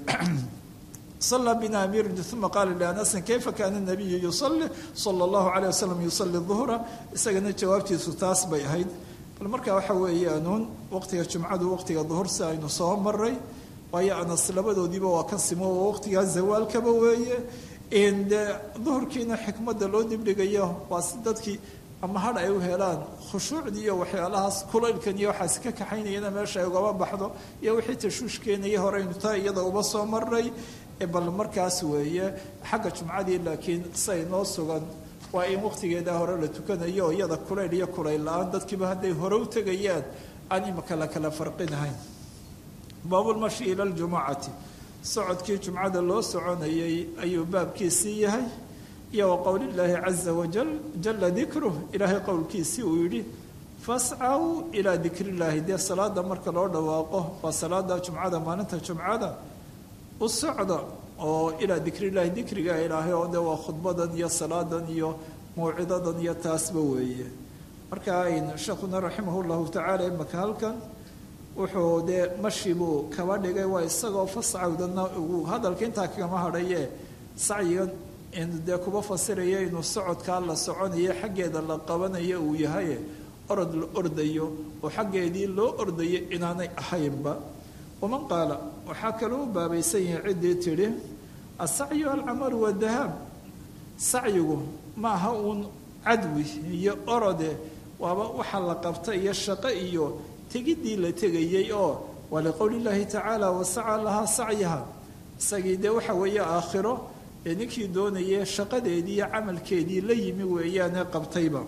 Speaker 2: صلى بنا أمير ثم قال لأنس كيف كان النبي يصلي صلى الله عليه وسلم يصلي الظهر isagana jawaabtiisu taas bay ahayd bal markaa waxa weeyaanuun waqtiga jumcadu waqtiga duhur si aynu soo maray waayo anas labadoodiiba waa ka simo oo waqtigaa zawaalkaba weeye de duhurkiina xikmadda loo dibdhigayo waa si dadkii ama hadh ay u helaan khushuucdii iyo waxyaalahaas kulaylkan iyo waxaas ka kaxaynayana meesha ay ugaba baxdo iyo wixii tashuush keenaya horeynu taa iyada uba soo maray bal markaas weeye xagga jumcadii laakiin say noo sugan waa in waqtigeedaa hore la tukanayo oo iyada kulayl iyo kulayl la-aan dadkiiba hadday hore u tegayaan aan imaka la kala farqinahayn baabulmashi ila ljumucati socodkii jumcada loo soconayay ayuu baabkiisii yahay iyo wa qowlillaahi caza wajal jala dikruh ilaahay qowlkiisii uu yidhi fascaw ilaa dikrillaahi dee salaada marka loo dhawaaqo waa salaada jumcada maalinta jumcada u socda oo ilaa dikrillaahi dikriga ilaahay oo de waa khudbadan iyo salaadan iyo mawcidadan iyo taasba weeye marka ayn sheekhuna raximah llahu tacaala imaka halkan wuxuu dee mashi buu kaba dhigay waa isagoo fascawdana uu hadalka intaa kagama hadhaye sacyigan dee kuba fasiraya inuu socodkaa la soconayo xaggeeda la qabanayo uu yahay orod la ordayo oo xaggeedii loo ordayo inaanay ahaynba waman qaala waxaa kaloo u baabaysan yahay ciddii tidhi asacyu alcamalu wadahaab sacyigu ma aha uun cadwi iyo orode waaba waxa la qabta iyo shaqo iyo tegidii la tegayey oo waa liqowli llaahi tacaala wasaca lahaa sacyaha isagii dee waxa weeye aakhiro ee ninkii doonayay shaqadeedii iyo camalkeedii la yimi weeyaane qabtayba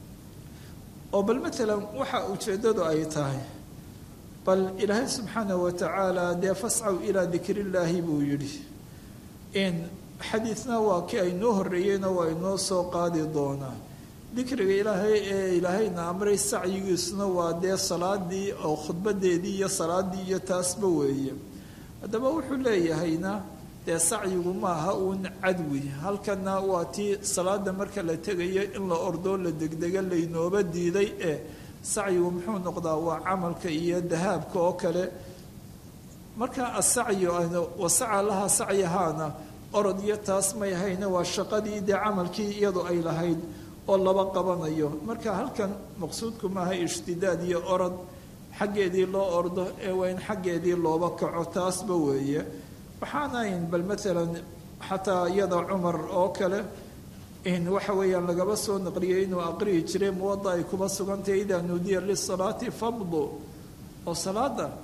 Speaker 2: oo bal matalan waxa ujeeddadu ay tahay bal ilaahay subxaanah wa tacaala dee fascaw ilaa dikrillaahi buu yidhi in xadiidna waa kii aynoo horreeyeyna waa inoo soo qaadi doonaa dikriga ilaahay ee ilaahayna amray sacyigiisuna waa dee salaadii oo khudbadeedii iyo salaadii iyo taasba weeye haddaba wuxuu leeyahayna dee sacyigu maaha uun cadwi halkana waa tii salaada marka la tegayo in la ordoo la degdega laynooba diiday ee sacyigu muxuu noqdaa waa camalka iyo dahaabka oo kale marka asacyu wasaca laha sacyahaana orod iyo taas may hayna waa shaqadii dee camalkii iyadu ay lahayd oo laba qabanayo marka halkan maqsuudku maaha ishtidaad iyo orod xaggeedii loo ordo ee waa in xaggeedii looba kaco taasba weeye waxaanayn bal maalan xataa iyada cumar oo kale in waxa weeyaan lagaba soo naqliyay inuu aqriyi jiray muwada ay kuba sugantahay idaa nuudiya lisalaati famdu oo salaada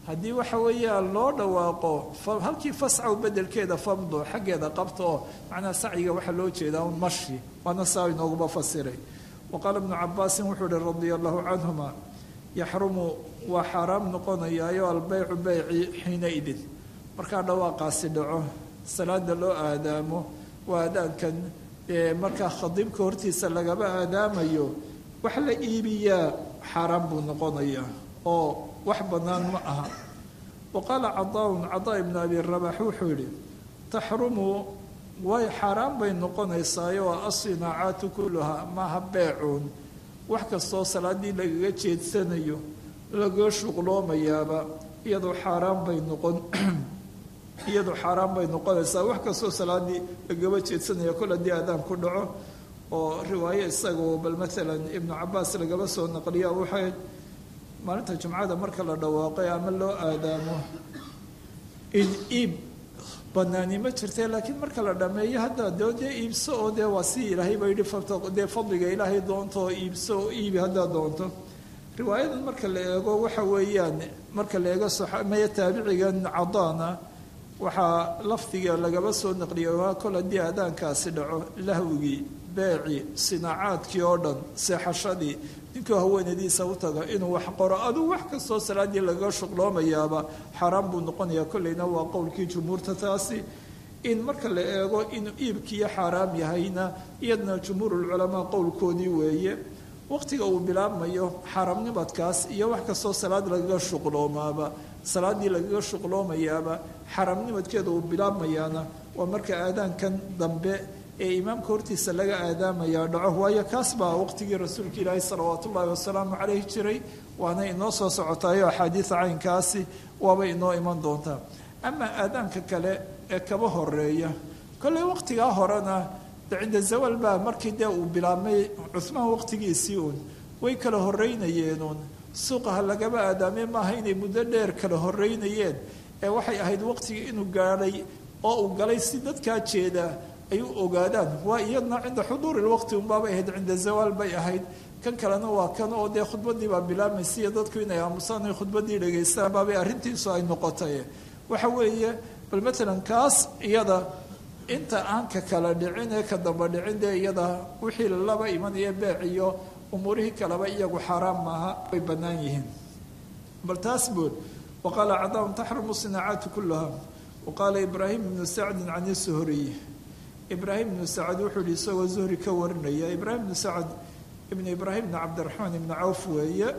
Speaker 2: haddii waxa weeyaan loo dhawaaqo halkii fascaw bedelkeeda famdo xaggeeda qabta oo macnaha sacyiga waxaa loo jeedaa un mashi waana saa inooguma fasiray wa qaala ibnu cabaasin wuxuu ihi radia allahu canhuma yaxrumu waa xaaraam noqonayaayo albeycu beyci xiina idin markaa dhawaaqaasi dhaco salaada loo aadaamo waa aadaankan markaa khadiibka hortiisa lagaba aadaamayo wax la iibiyaa xaaraan buu noqonayaa oo wax bannaan ma aha wa qaala cadaaun cadaa ibnu abi rabax wuxuu yidhi taxrumu way xaaraan bay noqonaysaayo asinaacaatu kulluhaa maaha beecuun wax kastoo salaaddii lagaga jeedsanayo lagaga shuqloomayaaba iyadoo xaaraan bay noqon iyadoo xaaraan bay noqonaysaa wax kastoo salaaddii lagaba jeedsanaya kol haddii aadaan ku dhaco oo riwaayo isagoo bal maalan ibnu cabaas lagaba soo naqliya waxay maalinta jumcada marka la dhawaaqay ama loo aadaamo in iib banaani ma jirte laakiin marka la dhameeyo hadda doo dee iibso oo dee waa si ilaahay ba yidhi dee fadliga ilaahay doonto oo iibso oo iibi haddaa doonto riwaayadan marka la eego waxa weeyaan marka la eego maya taabicigan cadaana waxaa lafdiga lagaba soo naqliyay waa kol haddii aadaankaasi dhaco lahwigii beeci sinaacaadkii oo dhan seexashadii ninkuu haweenadiisa u taga inuu wax qoro aduu wax kastoo salaaddii lagaga shuqloomayaaba xaaraan buu noqonayaa kolleyna waa qowlkii jumhuurta taasi in marka la eego inuu iibkiiyo xaaraam yahayna iyadna jumhuurulculamaa qowlkoodii weeye waqtiga uu bilaabmayo xaaraamnimadkaas iyo wax kastoo salaad lagaga shuqloomaaba salaaddii lagaga shuqloomayaaba xaaraamnimadkeeda uu bilaabmayaana waa marka aadaankan dambe ee imaamka hortiisa laga aadaamayaa dhaco waayo kaas baa waqtigii rasuulka ilaahi salawaat ullaahi wasalaamu caleyh jiray waana inoo soo socotaayo axaadiida caynkaasi waabay inoo iman doontaa ama aadaanka kale ee kaba horeeya kolley waqtigaa horena de cinda zawal baa markii dee uu bilaabmay cuhmaan waqtigiisii uun way kala horeynayeenuun suuqaha lagaba aadaamay maaha inay muddo dheer kala horeynayeen ee waxay ahayd waqtigii inuu gaadhay oo uu galay si dadkaa jeeda ay u ogaadaan waa iyadna cinda xuduuri lwaqti unbaabay ahayd cinda zawaal bay ahayd kan kalena waa kan oo dee khudbadii baa bilaabmaysa iyo dadku inay aamusaan ay khudbadii dhegaystaan baabay arrintiisu ay noqotay waxa weeye bal matalan kaas iyada inta aan ka kala dhicin ee ka damba dhicin dee iyada wixii laba imanaya beec iyo umuurihii kaleba iyagu xaaraam maaha way bannaan yihiin bal taas bood waqaala cadaaun taxrumu sinaacaatu kullaha waqaala ibraahim ibnu sacdin can isuhuriy ibraahim ibnu sacad wuxuu yihi isagoo zuhri ka warinaya ibraahim ibnu sacad ibnu ibraahim ibnu cabdiraxmaan ibnu cawf weeye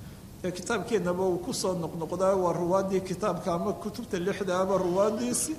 Speaker 2: ee kitaabkeennaba uu kusoo noqnoqdaa waa ruwaadii kitaabka ama kutubta lixdaaba ruwaadiisi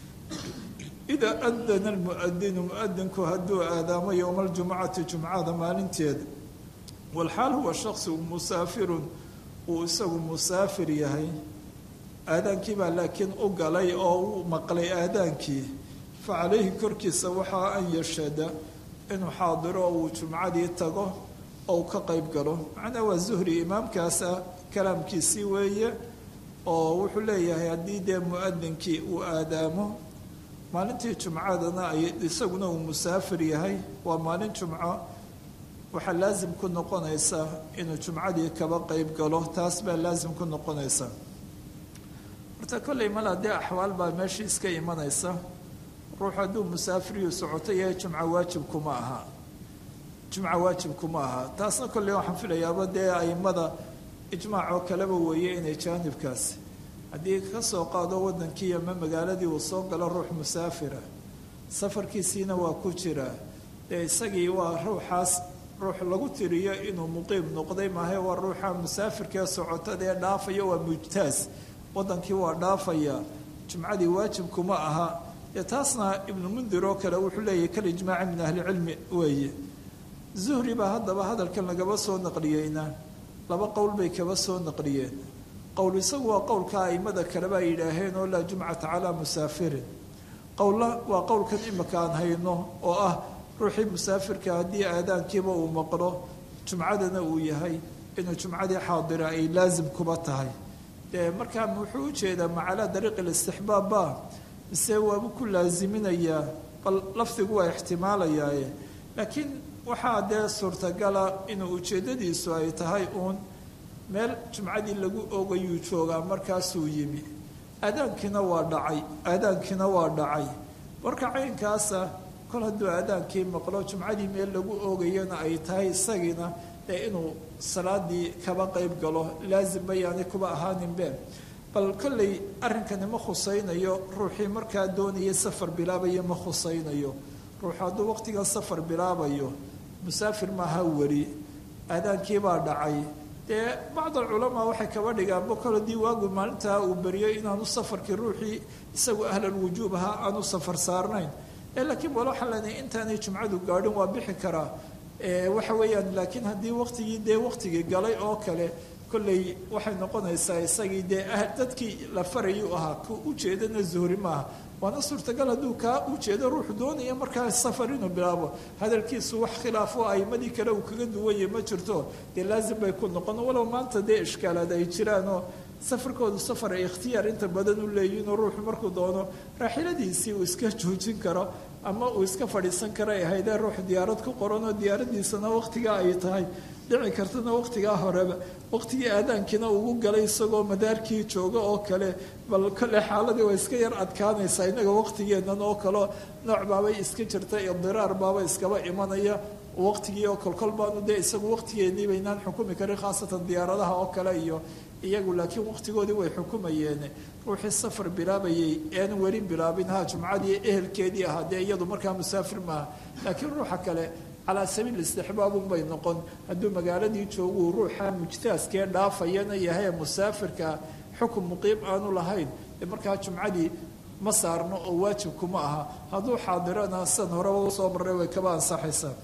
Speaker 2: idaa adana almuadinu muadinku hadduu aadaamo yowma aljumcati jumcada maalinteeda walxaal huwa shaksigu musaafirun uu isagu musaafir yahay aadaankiibaa laakiin u galay oo u maqlay aadaankii fa calayhi korkiisa waxaa an yashada inuu xaadiro uu jumcadii tago oo uu ka qayb galo macnaa waa zuhri imaamkaasa kalaamkiisii weeye oo wuxuu leeyahay haddii dee muadinkii uu aadaamo maalintii jumcadana ay isaguna uu musaafir yahay waa maalin jumco waxaa laasim ku noqonaysa inuu jumcadii kaba qayb galo taas baa laasim ku noqonaysa horta kolley mala dee axwaal baa meeshii iska imanaysa ruux hadduu musaafiriyu socoto yahay jumco waajibkuma aha jumco waajibkuma aha taasna kolley waxaan filayaaba dee aimada ijmaacoo kaleba weeye inay jaanibkaasi haddii ka soo qaado waddankii ama magaaladii uu soo galo ruux musaafira safarkiisiina waa ku jiraa dee isagii waa ruuxaas ruux lagu tiriyo inuu muqiim noqday maahae waa ruuxa musaafirkee socotada ee dhaafaya waa mujtaas waddankii waa dhaafaya jumcadii waajibkuma aha dee taasna ibnu mundir oo kale wuxuu leeyahy kal ijmaaci min ahlicilmi weeye zuhri baa haddaba hadalkan lagaba soo naqliyeyna laba qowl bay kaba soo naqliyeen qowl isagu waa qowlka aimada kaleba ay yidhaaheen oo laa jumcata calaa musaafirin qowlla waa qowlkan imika aan hayno oo ah ruuxii musaafirka haddii aadaankiiba uu maqlo jumcadana uu yahay inuu jumcadii xaadira ay laasim kuba tahay dee markaa wuxuu ujeedaa macalaa dariiqi listixbaabba mise waabu ku laasiminayaa bal lafdigu waa ixtimaalayaaye laakiin waxaa dee suurtagala inuu ujeeddadiisu ay tahay uun meel jumcadii lagu ogayuu joogaa markaasuu yimi aadaankiina waa dhacay aadaankiina waa dhacay marka caynkaasa kol hadduu aadaankii maqlo jumcadii meel lagu oogayana ay tahay isagiina ee inuu salaadii kaba qeyb galo laazim bayaanay kuba ahaaninbe bal kolley arrinkani ma khusaynayo ruuxii markaa doonaya safar bilaabaya ma khusaynayo ruuxu hadduu waqtigan safar bilaabayo musaafir maaha weli aadaankiibaa dhacay dee bacd alculamaa waxay kaba dhigaanba kol haddii waagu maalintaa uu beriyo inaanu safarkii ruuxii isagu ahlalwujuub ahaa aanu safar saarnayn laakiin bal waxaa leenahay intaanay jumcadu gaadhin waa bixi karaa waxa weeyaan laakiin haddii waqtigii dee waqtigii galay oo kale kolley waxay noqonaysaa isagii dee dadkii la farayay u ahaa ku ujeedana zuhri maaha waana suurtagal hadduu kaa ujeedo ruuxu doonaya markaa safar inuu bilaabo hadalkiisu wax khilaafo aimadii kale uu kaga duwanya ma jirto dee laazim bay ku noqon walow maanta dee ishkaalaad ay jiraanoo safarkoodu safar ay ikhtiyaar inta badan u leeyihinoo ruuxu markuu doono raaxiladiisii uu iska joojin karo ama uu iska fadhiisan karo ay ahaydee ruux diyaarad ku qoranoo diyaaradiisana waqtigaa ay tahay dhici kartana waqtigaa horeba waqtigii aadaankiina ugu galay isagoo madaarkii jooga oo kale bal kole xaaladii way iska yar adkaanaysaa innaga waqtigeennan oo kaleo nooc baabay iska jirta idiraar baaba iskaba imanaya waqtigii oo kolkol baanu dee isagu waqtigeennii baynaan xukumi karin khaasatan diyaaradaha oo kale iyo iyagu laakiin waqtigoodii way xukumayeen ruuxii safar bilaabayay ean weli bilaabin ha jumcadii ehelkeedii ahaa dee iyadu markaa musaafir maaha laakiin ruuxa kale calaa sabiil istixbaabun bay noqon hadduu magaaladii jooguu ruuxa mujtaaskee dhaafayana yahay musaafirka xukun muqiim aanu lahayn ee markaa jumcadii ma saarno oo waajibkuma aha hadduu xaadirana sidan horeba usoo marray way kaba ansaxaysaa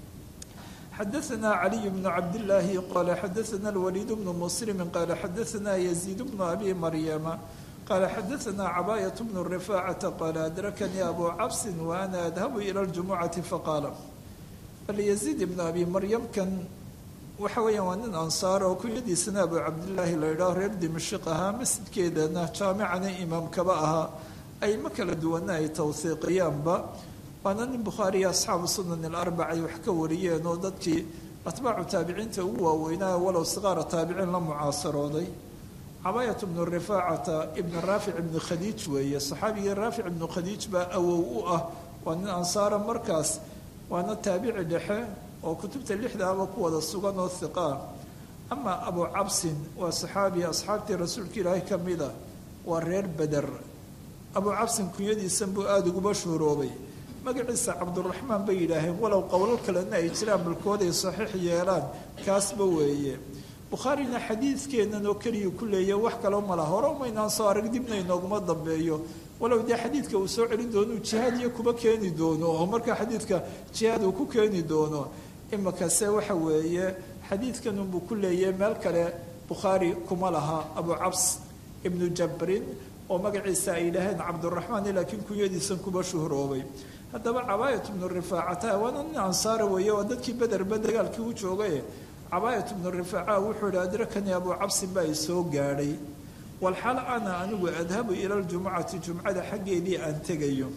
Speaker 2: xadaثna caliي bn cabdالlaahi qala xadaثna اlwaliid bnu muslimi qala xadaثna yaziid bnu abi maryama qala xadaثna cabaayة bnu rifaacaةa qala adrakanii abu cabsi waana adhabu ilى اljumucati faqaala bal yaziid ibnu abi maryamkan waxa weeyaan waa nin ansaar oo kunyadiisana abu cabdillaahi la yidhaho reer dimashiq ahaa masjidkeedana jaamicana imaamkaba ahaa ayma kala duwana ay tawhiiqiyaanba waana nin bukhaari iyo asxaabu sunan alarbac ay wax ka wariyeen oo dadkii atbaacu taabiciinta ugu waaweynaa walow siqaara taabiciin la mucaasarooday cabaayat bnu rifaacata ibnu raafic ibnu khadiij weeye saxaabigii raafic ibnu khadiij baa awow u ah waa nin ansaara markaas waana taabici dhexe oo kutubta lixdaaba ku wada sugan oo hiqaa ama abu cabsin waa saxaabi asxaabtii rasuulka ilaahay ka mida waa reer beder abu cabsin kunyadiisan buu aada uguba shuhuroobay magaciisa cabduraxmaan bay yidhaaheen walow qowlo kalena ay jiraan balkooday saxiix yeelaan kaasba weeye bukhaarina xadiidkeennan oo keliya ku leeya wax kaloo mala hore umaynaan soo arag dibna inooguma dambeeyo walow dee xadiidka uu soo celin doono uu jihaad iyo kuba keeni doono oo markaa xadiidka jihaad uu ku keeni doono imakase waxa weeye xadiidkan unbuu ku leeyahay meel kale bukhaari kuma laha abu cabs ibnu jabrin oo magaciisa ay yidhaaheen cabduraxmaan laakiin kunyadiisan kuba shuhroobay haddaba cabaayat bnu rifaacata waana nin ansaara weeye waa dadkii bederba dagaalkii u joogay cabaayat bnu rifaaca wuxuu yihi adrakanii abu cabsin baa i soo gaadhay walxal ana anigu adhabu ila ljumucati jumcada xaggeedii aan tegayo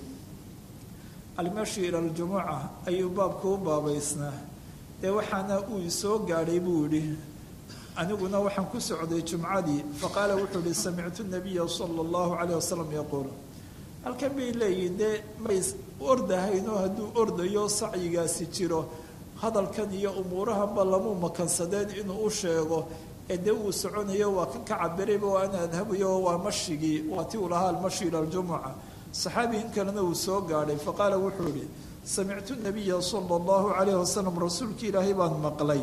Speaker 2: almashi ila ljumuca ayuu baabka u baabaysnaa dee waxaana uu isoo gaadhay buu yidhi aniguna waxaan ku socday jumcadii faqaala wuxuu yihi samictu nabiya sala allahu calayh wasalam yaquul halkan bay leeyihin dee may ordahaynoo hadduu ordayo sacyigaasi jiro hadalkan iyo umuurahanba lamuu makansadeen inuu u sheego ee dee uu soconayo waa kan ka cabirayba waa ana adhabayo waa mashigii waa ti uu lahaa almashi ila ljumuca saxaabigan kalena uu soo gaadhay faqaala wuxuu yihi samictu nabiya sala allahu calayh wasalam rasuulka ilaahay baan maqlay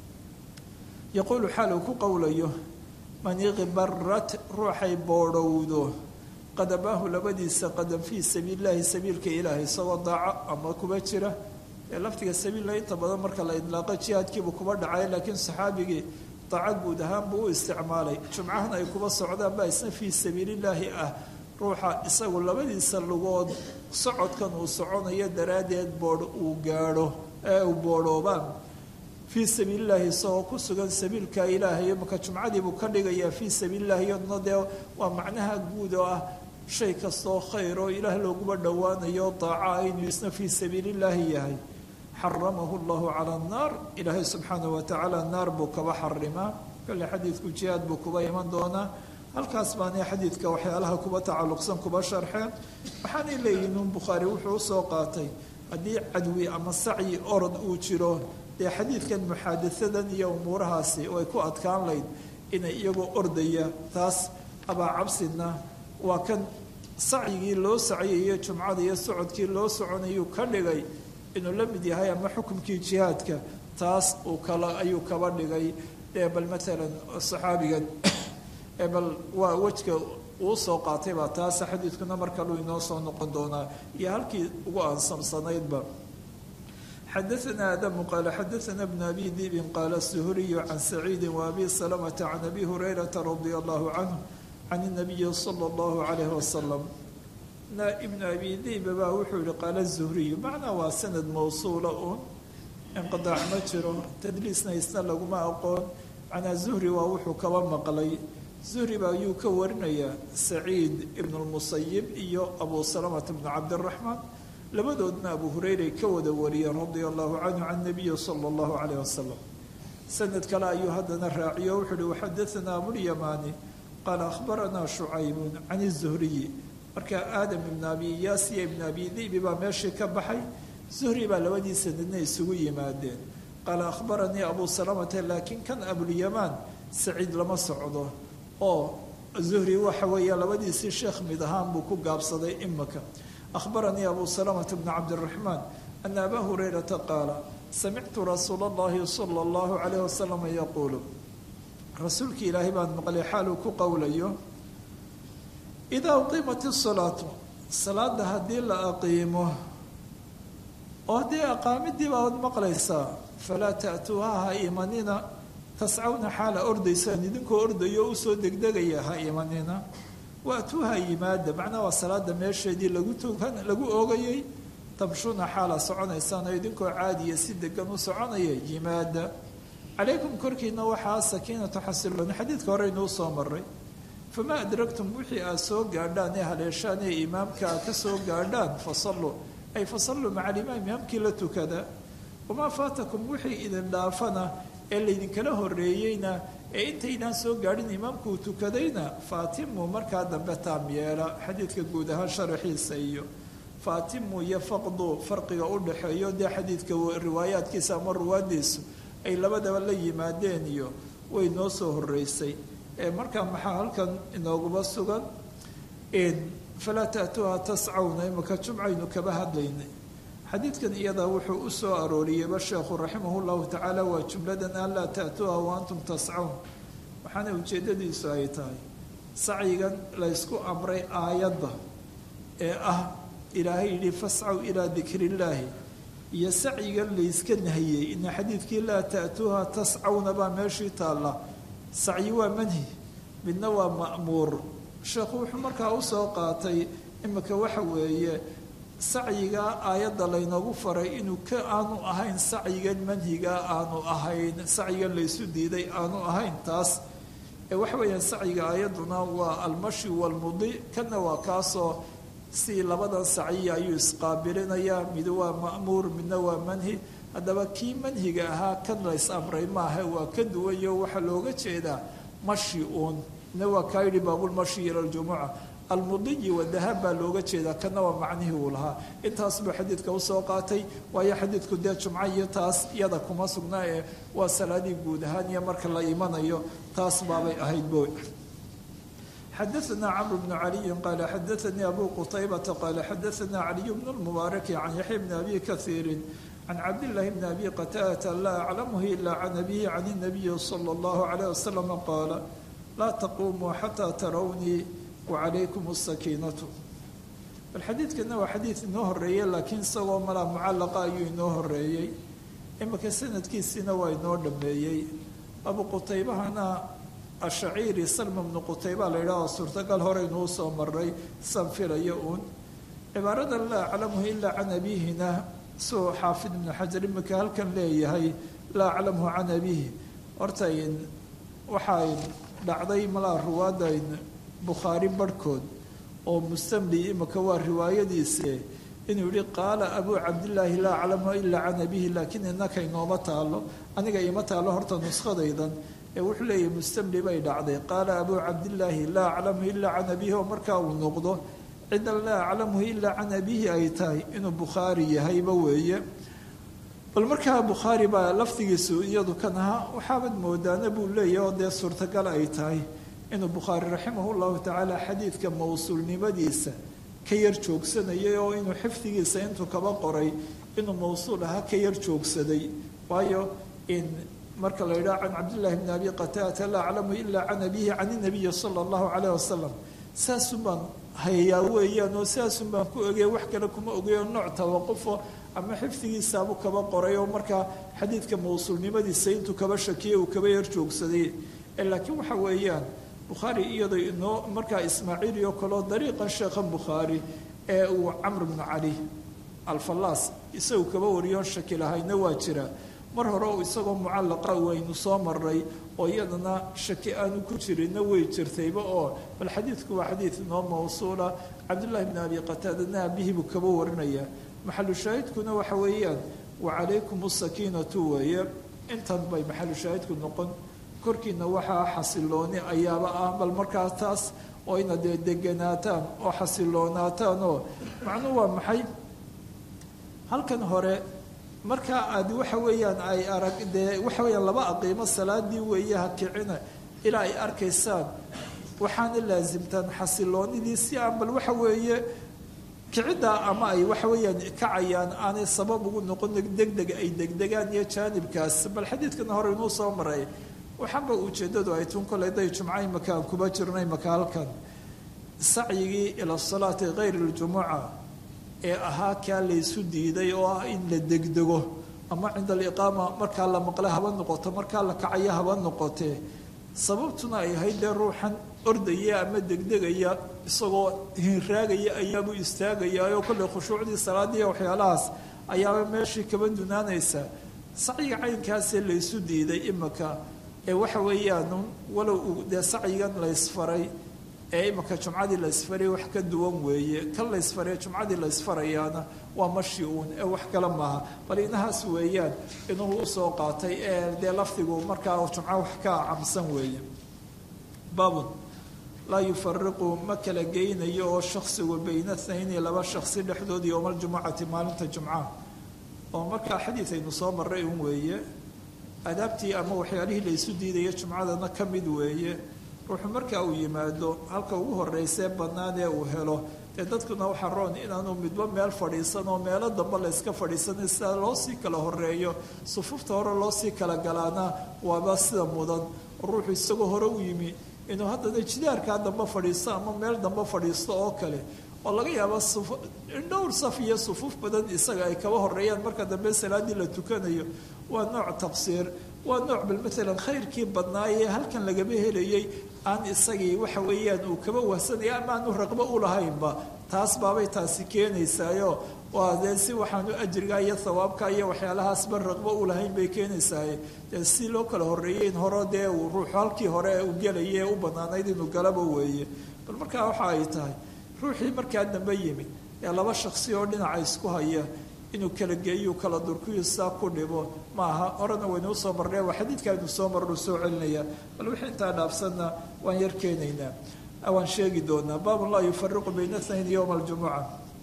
Speaker 2: yaquulu xaal uu ku qowlayo man iqbarat ruuxay boodhowdo qadamaahu labadiisa qadam fii sabiili llahi sabiilka ilaahay isagoo daaco ama kuba jira ee laftiga sabiilla inta badan marka la idlaaqo jihaadkiibuu kuba dhacay laakiin saxaabigii daaco guud ahaan buu u isticmaalay jumcahan ay kuba socdaan baa isna fii sabiilillaahi ah ruuxa isagu labadiisa lugood socodkan uu soconayo daraaddeed boodh uu gaadho ee uu boodhoobaan fii sabiilillaahi isagoo ku sugan sabiilka ilaahay marka jumcadiibuu ka dhigayaa fii sabiilillahi iyaduna dee waa macnaha guud oo ah shay kastoo khayr oo ilaah looguba dhowaanayo daaca inuu isna fii sabiilillaahi yahay xaramahu llahu cala annaar ilaahay subxaanahu watacaala naar buu kaba xarimaa kolle xadiidku jihaad buu kuba iman doonaa halkaas baanay xadiidka waxyaalaha kuba tacalluqsan kuba sharxeen waxaanay leeyihin un bukhaari wuxuu usoo qaatay haddii cadwi ama sacyi orod uu jiro dee xadiidkan muxaadaadan iyo umuurahaasi oo ay ku adkaan layd inay iyagoo ordaya taas abaa cabsidna waa kan sacyigii loo sacyayo jumcada iyo socodkii loo soconayuu ka dhigay inuu la mid yahay ama xukumkii jihaadka taas uu kala ayuu kaba dhigay ee bal maalan saxaabigan ee bal waa wejka uu soo qaatay baa taas xadiidkuna mar kaluu inoo soo noqon doonaa iyo halkii ugu aansamsanaydba xadaثna adamu qaala xadaثna bn abi dibin qaala suhuriyu can saciidi waabi salamata can abi hurayrata radia allahu canhu can الnabiyi salى اllahu alayh wasalam ibn abi diba baa wuxuu yihi qaala zuhriyu macnaa waa sanad mawsuula un inqidaac ma jiro tadliisna isna laguma aqoon macnaa zuhri waa wuxuu kaba maqlay zuhri baa ayuu ka warinayaa saciid ibn اlmusayib iyo abu salamata bn cabdiraxmaan labadoodna abu hureyray ka wada wariyeen radia allahu canhu can nabiyi sala allahu calayh wasalam sanad kale ayuu haddana raaciyo wuxuu uhi waxadaanaa abulyamaani qaala akhbaranaa shucaybun can izuhriyi marka aadam ibn abi iyaas iyo ibn abi dibi baa meeshii ka baxay zuhri baa labadii sanadna isugu yimaadeen qaala akhbaranii abu salamata laakiin kan abulyamaan saciid lama socdo oo zuhri waxa weeye labadiisii sheekh mid ahaan buu ku gaabsaday imaka أخبرني أبو سلمة بن عبد الرحمن أن أبا هريرة قال سمعت رسول الله صلى الله عليه وسلم يقول رسولك إلهي بان مقلي حالك قوليه إذا أقيمت الصلاة صلاة هدي لا أقيمه وهدي أقامت دي بعد مقليسا فلا تأتوها إيماننا تسعون حال أردي ساندينكو أردي يوسو دقدقيا ها إيماننا waatuuha yimaada macnaa waa salaada meesheedii lagu tukan lagu oogayay tabshuna xaala soconaysaan oo idinkoo caadiya si degan u soconaya yimaada calaykum korkiina waxaa sakiinatu xasilooni xadiidka hore inuu soo maray famaa adragtum wixii aad soo gaadhaan ee haleeshaan ee imaamka aad ka soo gaadhaan fasalluu ay fasalluu maca alimaam imaamkii la tukada wamaa faatakum wixii idin dhaafana ee laydinkala horeeyeyna ee intaydaan soo gaadhin imaamku uu tukadayna faatimu markaa dambe taam yeela xadiidka guud ahaan sharaxiisa iyo faatimu iyo faqdu farqiga u dhaxeeyo dee xadiidka riwaayaadkiisa ama ruwaadiisu ay labadaba la yimaadeen iyo way noo soo horeysay ee markaa maxaa halkan inooguba sugan falaa taatuuha tascawna imaka jumcaynu kaba hadlaynay xadiidkan iyadaa wuxuu u soo arooriyeyba sheekhu raximah llahu tacaala waa jumladan an laa taatuuha wa antum tascawn waxaana ujeeddadiisu ay tahay sacyigan laysku amray aayadda ee ah ilaahay yidhi fascaw ilaa dikrillaahi iyo sacyigan layska nahiyey ina xadiidkii laa taatuuha tascawna baa meeshii taalla sacyi waa manhi midna waa ma'muur sheekhu wuxuu markaa usoo qaatay imika waxa weeye sacyigaa aayadda laynoogu faray inuu ka aanu ahayn sacyigan manhigaa aanu ahayn sacyigan laysu diiday aanu ahayn taas ee waxa weeyaan sacyiga aayadduna waa almashi walmudi kana waa kaasoo si labadan sacyiya ayuu isqaabilinayaa mid waa ma'muur midna waa manhi haddaba kii manhiga ahaa kan lays amray maaha waa ka duwayo waxaa looga jeedaa mashi uun midna waa kaa yidhi baabulmashi ila ljumuca almudiyi wadahab baa looga jeedaa kana waa macnihii uu lahaa intaas buu xadiidka usoo qaatay waayo xadiidku dee jumco iyo taas iyada kuma sugnaa ee waa salaadii guud ahaan iyo marka la imanayo taas baabay ahayd bo xadaثna cmr bn caliyi qaala xadaثanii abu qutaybata qaala xadaثna caliy bn اlmubaaraki can yaxya bni abi kahiiri can cabdillaahi bni abi qataadata laa aclamhu ila can abihi can الnabiyi salى اllahu عalيه wasalam qaala laa taqumuu xataa tarawnii wacalaykum asakiinatu bal xadiidkana waa xadiid inoo horeeyey laakiin isagoo malaa mucallaqa ayuu inoo horeeyey imika sanadkiisiina waa inoo dhameeyey abu qutaybahana ashaciiri salma bnu qutayba la yidhaho suurtagal horeynuu soo maray san filayo uun cibaarada laa aclamuhu ilaa can abihina suu xaafid ibnu xajar imika halkan leeyahay laa aclamuhu can abihi horta waxay dhacday malaa ruwaadayn bukhaari barhkood oo mustamli imika waa riwaayadiise inuu yihi qaala abuu cabdillaahi laa aclamu ilaa can abihi laakiin innaka inooma taalo aniga ima taalo horta nuskhadaydan ee wuxuu leeyahy mustamli bay dhacday qaala abuu cabdillaahi laa aclamu ilaa can abiihi oo markaa uu noqdo cidan laa aclamuhu ilaa can abiihi ay tahay inuu bukhaari yahayba weeye bal markaa bukhaari baa lafdigiisu iyadu kan ahaa waxaabad moodaana buu leeyahy oo dee suurtagal ay tahay inuu bukhaari raximahu llahu tacaala xadiidka mowsuulnimadiisa ka yar joogsanayay oo inuu xifdigiisa intuu kaba qoray inuu mowsuul ahaa ka yar joogsaday waayo in marka la yidhaha can cabdillahi bni abi qataata laa aclamu ilaa can abihi can inabiyi sala allahu calayh wasalam saasun baan hayaa weeyaan oo saasun baan ku ogey wax kale kuma ogeyo nooc tawaqufo ama xifdigiisaabuu kaba qoray oo markaa xadiidka mowsuulnimadiisa intuu kaba shakiyey uu kaba yar joogsaday laakiin waxa weeyaan bukhaari iyadoo inoo markaa ismaaciili oo kaleo dariiqan sheekhan bukhaari ee uu camr bnu cali alfallaas isagu kaba wariyoon shaki lahayna waa jira mar hore u isagoo mucallaqa waynu soo maray oo iyadana shaki aanu ku jirinna way jirtayba oo bal xadiidku waa xadiid inoo mawsuula cabdullaahi bni abi qataadana abihi buu kaba warinaya maxalu shaahidkuna waxa weeyaan wacalaykum asakiinatu weeye intan bay maxalu shaahidku noqon korkiina waxaa xasilooni ayaaba ah bal markaa taas oo ina dee deganaataan oo xasiloonaataan oo macnuhu waa maxay halkan hore markaa aad waxa weeyaan ay arag dee waxa weeyaan laba aqiimo salaadii weeye ha kicina ilaa ay arkaysaan waxaana laasimtaan xasiloonidii si aan bal waxa weeye kiciddaa ama ay waxa weeyaan kacayaan aanay sabab ugu noqon degdeg ay degdegaan iyo jaanibkaas bal xadiidkana hore inuu soo maray waxaanba ujeeddadu ay tun koley day jumca imaka aan kuba jirnay maka halkan sacyigii ila salaati kayr ljumuca ee ahaa kaa laysu diiday oo ah in la degdego ama cinda aliqaama markaa la maqle haba noqoto markaa la kacayo haba noqotee sababtuna ay ahayd dee ruuxan ordaya ama degdegaya isagoo hinraagaya ayaabuu istaagayaayoo kolley khushuucdii salaadii waxyaalahaas ayaaba meeshii kaba dunaanaysa sacyiga caynkaasee laysu diiday imaka ee waxa weeyaan walow uu dee sacyigan laysfaray ee imaka jumcadii laysfaray wax ka duwan weeye kan laysfaray jumcadii laysfarayaana waa mashi uun ee wax kale maaha bal inahaas weeyaan inuu usoo qaatay ee dee lafdigu markaa jumco wax ka camsan weeye baabun laa yufariqu ma kala geynayo oo shaksigu bayna thnayni laba shaksi dhexdood yowma aljumucati maalinta jumcaha oo markaa xadiid aynu soo maray un weeye adaabtii ama waxyaalihii laysu diidaya jumcadana ka mid weeye ruuxu markaa uu yimaado halka ugu horeysee bannaan ee uu helo dee dadkuna waxaa roon inaanu midba meel fadhiisan oo meelo dambe layska fadhiisanay sida loo sii kala horeeyo sufuufta hore loo sii kala galaana waaba sida mudan ruuxu isagoo hore u yimi inuu haddana jidaarkaa dambe fadhiisto ama meel dambe fadhiisto oo kale oo laga yaaba dhowr saf iyo sufuuf badan isaga ay kaba horeeyaan marka dambe salaadii la tukanayo waa nooc taqsiir waa nooc bal maalan khayrkii badnaayee halkan lagaba helayay aan isagii waxa weeyaan uu kaba wahsanaya ama aanu raqbo u lahaynba taas baabay taasi keenaysaayo waa dee si waxaanu ajriga iyo thawaabka iyo waxyaalahaasba raqbo u lahayn bay keenaysaaye dee si loo kala horreeyey in hore dee uu ruuxu halkii hore u gelaya ee u bannaanayd inuu galaba weeye bal markaa waxa ay tahay ruuxii markaa dambe yimid ee laba shaksi oo dhinaca isku haya inuu kala geeyu kala durkuyu saa ku dhibo maaha horena waynu usoo marnay waa xadiidka aynu soo marnu soo celinaya bal wixii intaa dhaafsanna waan yar keenaynaa waan sheegi doonaa baabun laa yufariqu bayna tnayn yowma aljumuca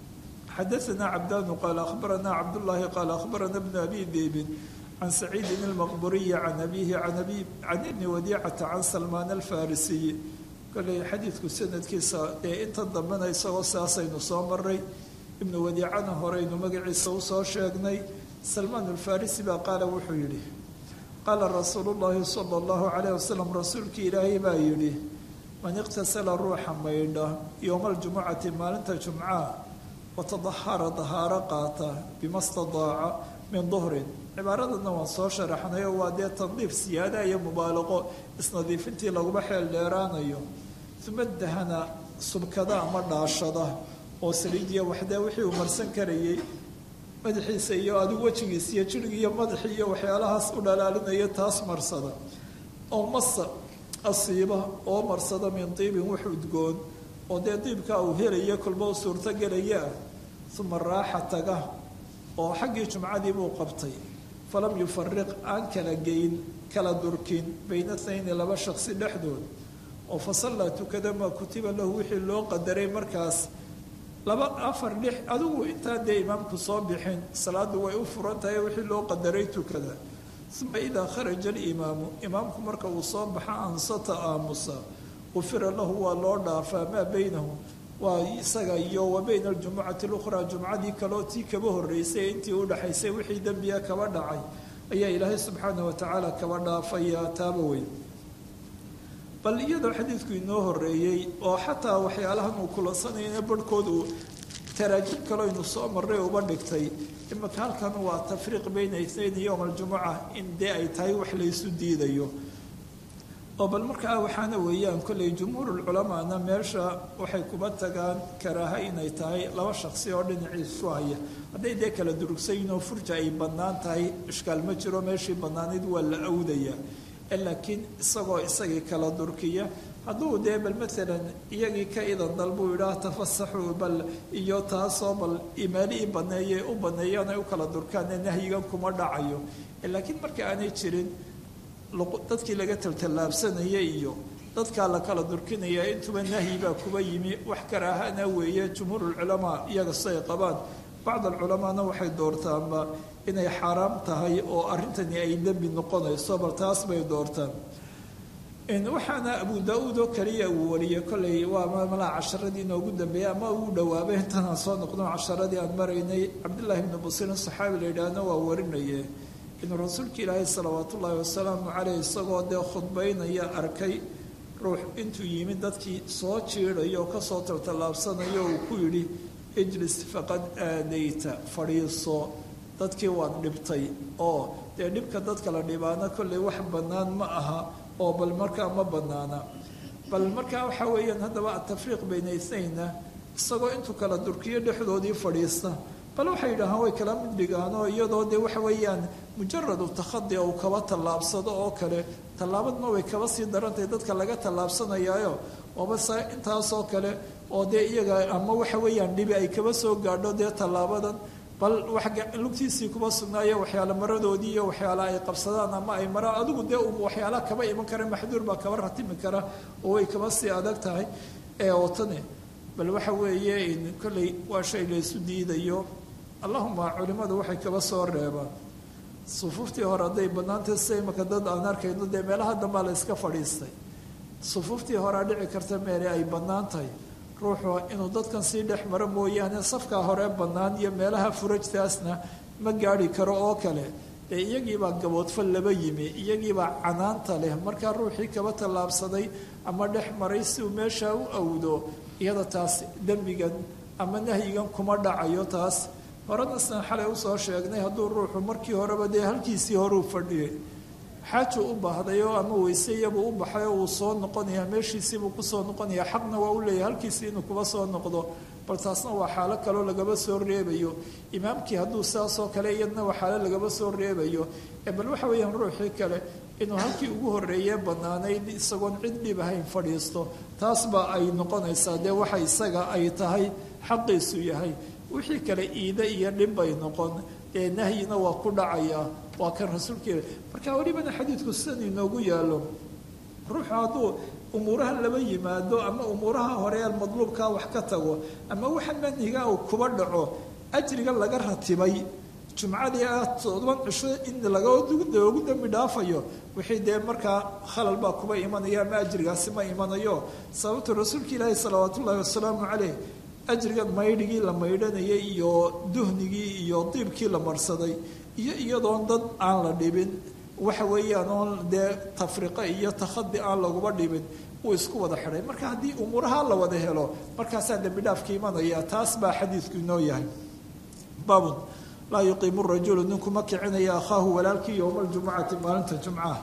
Speaker 2: xadaثna cabdanu qaala akhbarana cabdullaahi qaala akhbarana bnu abi deybin can saciidin almaqburiyi can abihi can ibni wadiicata can salmaan alfarisiyi kolley xadiidku sanadkiisa ee inta dambena isagoo saasaynu soo maray ibnu wadiicana horeynu magaciisa usoo sheegnay salmaan alfarisi baa qaala wuxuu yidhi qaala rasuulu llaahi sala allahu calayh wasalam rasuulkii ilaahay baa yidhi man iqtasala ruuxa maydha yowma aljumucati maalinta jumcaha watadahara dahaaro qaata bima stadaaca min duhrin cibaaradana waan soo sharaxnay oo waa dee tandiif siyaada iyo mubaalaqo isnadiifintii laguma xeel dheeraanayo uma dahana subkada ama dhaashada oo saliidiya waxdee wixii uu marsan karayay madaxiisa iyo adigu wejigiisa iyo jirhigi iyo madaxii iyo waxyaalahaas u dhalaalinaya taas marsada oo masa asiiba oo marsada min diibin wax udgoon oo dee diibkaa uu helaya kolba u suurto gelaya ah uma raaxa taga oo xaggii jumcadii buu qabtay falam yufariq aan kala geyn kala durkin bayna thnayni laba shaksi dhexdood oo fasallaa tukada maa kutiba lahu wixii loo qadaray markaas laba afar lix adigu intaa dee imaamku soo bixin salaaddu way u furan tahay wixii loo qadaray tukada uma idaa kharaja alimaamu imaamku marka uu soo baxa ansata aamusa qufira lahu waa loo dhaafaa maa baynahu waa isaga iyo wa bayna aljumucati lukhraa jumcadii kaleo tii kaba horreysay intii u dhaxaysay wixii dembiya kaba dhacay ayaa ilaahay subxaana watacaala kaba dhaafaya taaba weyn bal iyadoo xadiidku inoo horeeyey oo xataa waxyaalahan uu kulansanayana barhkood uu taraajib kaloo aynu soo marray uba dhigtay imaka halkan waa tafriiq bayna ithnayn yowm aljumuca in dee ay tahay wax laysu diidayo oo bal markaa waxaana weeyaan kolley jumhuurulculamaana meesha waxay kuba tagaan karaaha inay tahay laba shaksi oo dhinaciisu haya hadday dee kala durugsaynoo furja ay bannaan tahay ishkaal ma jiro meeshii bannaanayd waa la awdayaa laakiin isagoo isagii kala durkiya hadduu dee bal maalan iyagii ka idan dal buu yidhaah tafasaxuu bal iyo taasoo bal imaali i baneeye u baneeyaan ay u kala durkaane nahyigan kuma dhacayo laakiin marka aanay jirin dadkii laga taltallaabsanaya iyo dadkaa la kala durkinaya intuba nahyi baa kuba yimi wax karaahana weeye jumhuurulculamaa iyaga siay qabaan bacd alculamaana waxay doortaanba inay xaaraam tahay oo arrintani ay dembi noqonayso bal taas bay doortaan waxaana abu daa-uud oo kaliya uu wariyey kolley waa malaa casharadii inoogu dambeeyey ama ugu dhawaabay intanaan soo noqno casharadii aan maraynay cabdullaahi ibnu basirin saxaabi la yidhaahna waa warinaye inuu rasuulka ilaahay salawaatu ullaahi wasalaamu caleyh isagoo dee khudbaynaya arkay ruux intuu yimid dadkii soo jiidayo oo kasoo taltallaabsanayo uu ku yidhi ijlis faqad aadayta fadhiiso dadkii waad dhibtay oo dee dhibka dadka la dhibaana kolley wax bannaan ma aha oo bal markaa ma bannaana bal markaa waxaa weeyaan haddaba atafriiq bayna ithnayna isagoo intuu kala durkiyo dhexdoodii fadhiista bal waxay yidhaahaan way kala mid dhigaanoo iyadoo dee waxa weeyaan mujaradu takhadi uu kaba tallaabsado oo kale tallaabadna way kaba sii darantahay dadka laga tallaabsanayaayo ooba sa intaasoo kale oo dee iyaga ama waxa weeyaan dhibi ay kaba soo gaadho dee tallaabadan bal lugtiisii kuma sugnaayo waxyaala maradoodii iyo waxyaala ay qabsadaan ama ay maraan adigu dee waxyaala kaba iman kara maxduur baa kaba ratimi kara oo way kaba sii adag tahay ee ootane bal waxa weeye kolley waa shay laysu diidayo allahuma culimmadu waxay kaba soo reebaan sufuuftii hore hadday bannaantay sida imaka dad aan arkayno dee meelaha dambaa la iska fadhiistay sufuuftii horea dhici karta meele ay bannaan tahay ruuxu inuu dadkan sii dhex maro mooyaane safkaa hore bannaan iyo meelaha furajtaasna ma gaadhi karo oo kale dee iyagiibaa gaboodfal laba yimi iyagiibaa canaanta leh markaa ruuxii kaba tallaabsaday ama dhex maray si uu meeshaa u awdo iyada taas dembigan ama nahyigan kuma dhacayo taas horena sidan xalay usoo sheegnay hadduu ruuxu markii horeba dee halkiisii horeu fadhiyay xaajuu u baahday oo ama weyse iyabuu u baxay oo uu soo noqonayaa meeshiisiibuu kusoo noqonayaa xaqna waa u leeyahay halkiisii inuu kuba soo noqdo bal taasna waa xaalo kaloo lagaba soo reebayo imaamkii hadduu sidaasoo kale iyadna waa xaalo lagaba soo reebayo bal waxa weeyaan ruuxii kale inuu halkii ugu horreeye bannaanayd isagoon cid dhib ahayn fadhiisto taas baa ay noqonaysaa dee waxa isaga ay tahay xaqiisu yahay wixii kale iide iyo dhib bay noqon dee nahyina waa ku dhacayaa waa kan rasuulkeeda marka welibana xadiidku sidan inoogu yaalo ruuxu hadduu umuuraha laba yimaado ama umuuraha hore madluubkaa wax ka tago ama waxa manhiga uu kuba dhaco ajriga laga ratibay jumcadii ah todoban cisho in lagoogu dambi dhaafayo wixii dee markaa khalal baa kuba imanaya ama ajrigaasi ma imanayo sababtu rasuulka ilaahi salawaat ullaahi wasalaamu caleyh ajrigan maydhigii la maydhanayay iyo duhnigii iyo diibkii la marsaday iyo iyadoon dad aan la dhibin waxa weeyaan oon dee tafriqo iyo takhadi aan laguba dhibin uu isku wada xidhay marka haddii umuuraha la wada helo markaasaa dembi dhaafka imanaya taas baa xadiidku inoo yahay baabun laa yuqiimu rajulu ninku ma kicinaya akhaahu walaalkii yowma aljumucati maalinta jumcaha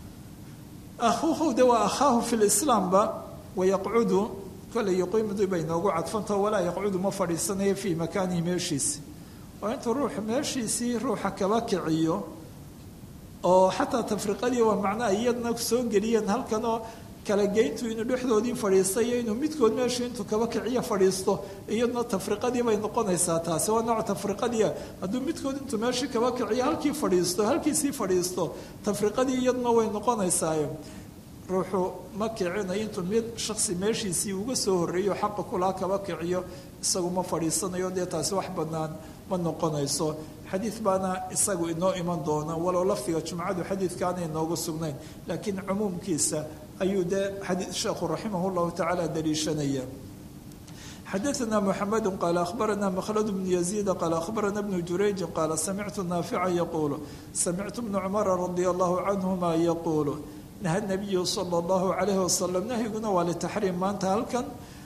Speaker 2: akhuuhu de waa akhaahu fi lislaamba wayaqcudu kolley yuqiimdu bay noogu cadfantaho walaa yaqcudu ma fadhiisanayo fii makaanihi meeshiisi oo intuu ruuxu meeshiisii ruuxa kaba kiciyo oo xataa tafriqadii waa macnaha iyadna soo geliyeen halkanoo kala geyntu inuu dhexdoodii fadhiistay iyo inuu midkood meeshu intuu kaba kiciyo fadhiisto iyaduna tafriqadii bay noqonaysaa taasi waa nooc tafriqadia hadduu midkood intuu meeshii kaba kiciyo halkii fadhiisto halkiisii fadhiisto tafriqadii iyaduna way noqonaysaaye ruuxu ma kicinayo intuu mid shaksi meeshiisii uga soo horreeyo xaqa kulaa kaba kiciyo isagu ma fadhiisanayo dee taasi wax bannaan ma noqonayso xadiid baana isagu inoo iman doona walow lafdiga jumcadu xadiidkaana inoogu sugnayn laakiin cumuumkiisa ayuu dee xadii sheekhu raximah llahu tacaala daliishanaya xadaثna mxamed qaal akhbarana mkhlad bn yaziid qaal akhbarana bnu jurayji qaala samictu naafica yaquulu samictu bna cumara radi allahu canhuma yaquulu naha nabiyu sala allahu calayhi wasalam nahyiguna waa litaxriim maanta halkan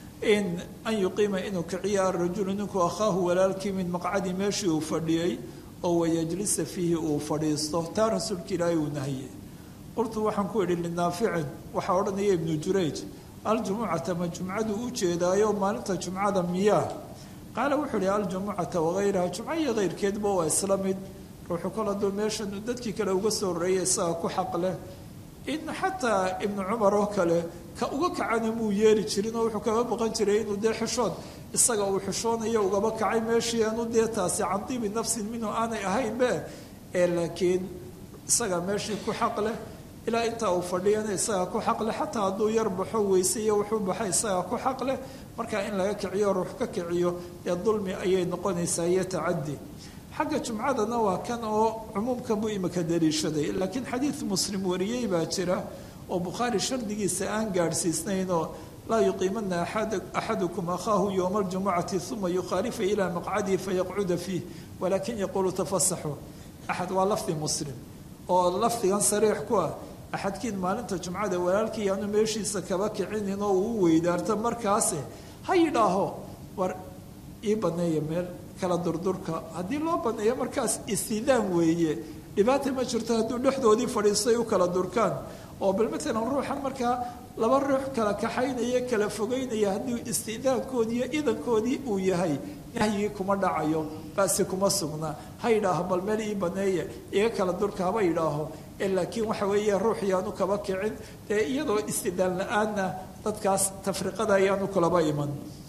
Speaker 2: in an yuqiima inuu kiciya arajulu ninkuu akhaahu walaalkii min maqcadi meeshii uu fadhiyey oo wayajlisa fiihi uu fadhiisto taa rasuulka ilaahay uu nahiyey qultu waxaan ku idhi linaaficin waxaa odhanaya ibnu jurayj aljumucata ma jumcadu u jeedaayo maalinta jumcada miyaa qaala wuxuu ihi aljumucata wagayraha jumco iyo keyrkeedba waa isla mid ruuxu kol hadduu meeshan dadkii kale uga soo horreeyay isaga ku xaq leh in xataa ibnu cumar oo kale ka uga kacana muu yeeli jirin oo wuxuu kaga baqan jiray inuu dee xishood isaga uu xishoonayo ugaba kacay meeshii aanu dee taasi can dibi nafsin minhu aanay ahaynbe ee laakiin isaga meeshii ku xaq leh ilaa intaa uu fadhiyana isaga ku xaq leh xataa hadduu yar baxo weyse iyo wuxuu baxay isaga ku xaq leh marka in laga kiciyo ruux ka kiciyo ee dulmi ayay noqonaysaa iyo tacadi xagga jumcadana waa kan oo cumuumkan buu imika daliishaday laakiin xadiid muslim wariyey baa jira oo bukhaari shardigiisa aan gaadhsiisnaynoo laa yuqiimana axadukum akhaahu yowma aljumucati uma yukhaalifa ilaa maqcadihi fayaqcuda fiih walakin yaquulu tafasaxu axad waa lafdi muslim oo lafdigan sariix ku ah axadkiin maalinta jumcada walaalkii aanu meeshiisa kaba kicinin oo uu weydaarto markaase ha yidhaaho war ii baneeya meel kala durdurka haddii loo baneeyo markaas istidaan weeye dhibaata ma jirto hadduu dhexdoodii fadhiistay u kala durkaan oo bal matalan ruuxan markaa laba ruux kala kaxaynaya kala fogeynaya haddii istidaankoodii iyo idankoodii uu yahay nahyigii kuma dhacayo basi kuma sugna ha yidhaaho bal meel ii baneeye iga kala durka haba yidhaaho laakiin waxa weeye ruux yaanu kaba kicin ee iyadoo istidaan la-aanna dadkaas tafriqada ayaanu kulaba iman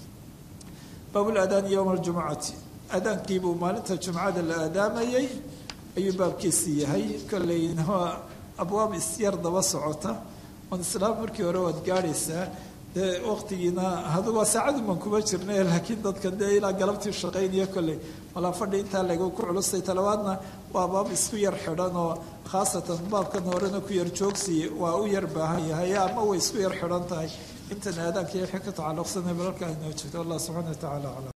Speaker 2: baabulaadaani yowma aljumucati aadaankiibuu maalinta jumcada la aadaamayay ayuu baabkiisii yahay kolleyna waa abwaab isyar daba socota on islaam markii hore waad gaadhaysaa dee waqtigiina hadu waa saacaduman kuma jirna laakiin dadkan dee ilaa galabtii shaqaynaya kolley malaa fadhi intaa lagu ku culusay talabaadna waa baab isku yar xidhan oo khaasatan baabkan horena ku yar joogsiye waa u yar baahan yahay ama way isku yar xidhan tahay intan aadaanka wixii ka tacalluqsanay balalka inoo jirto allah subxana wa tacala aclam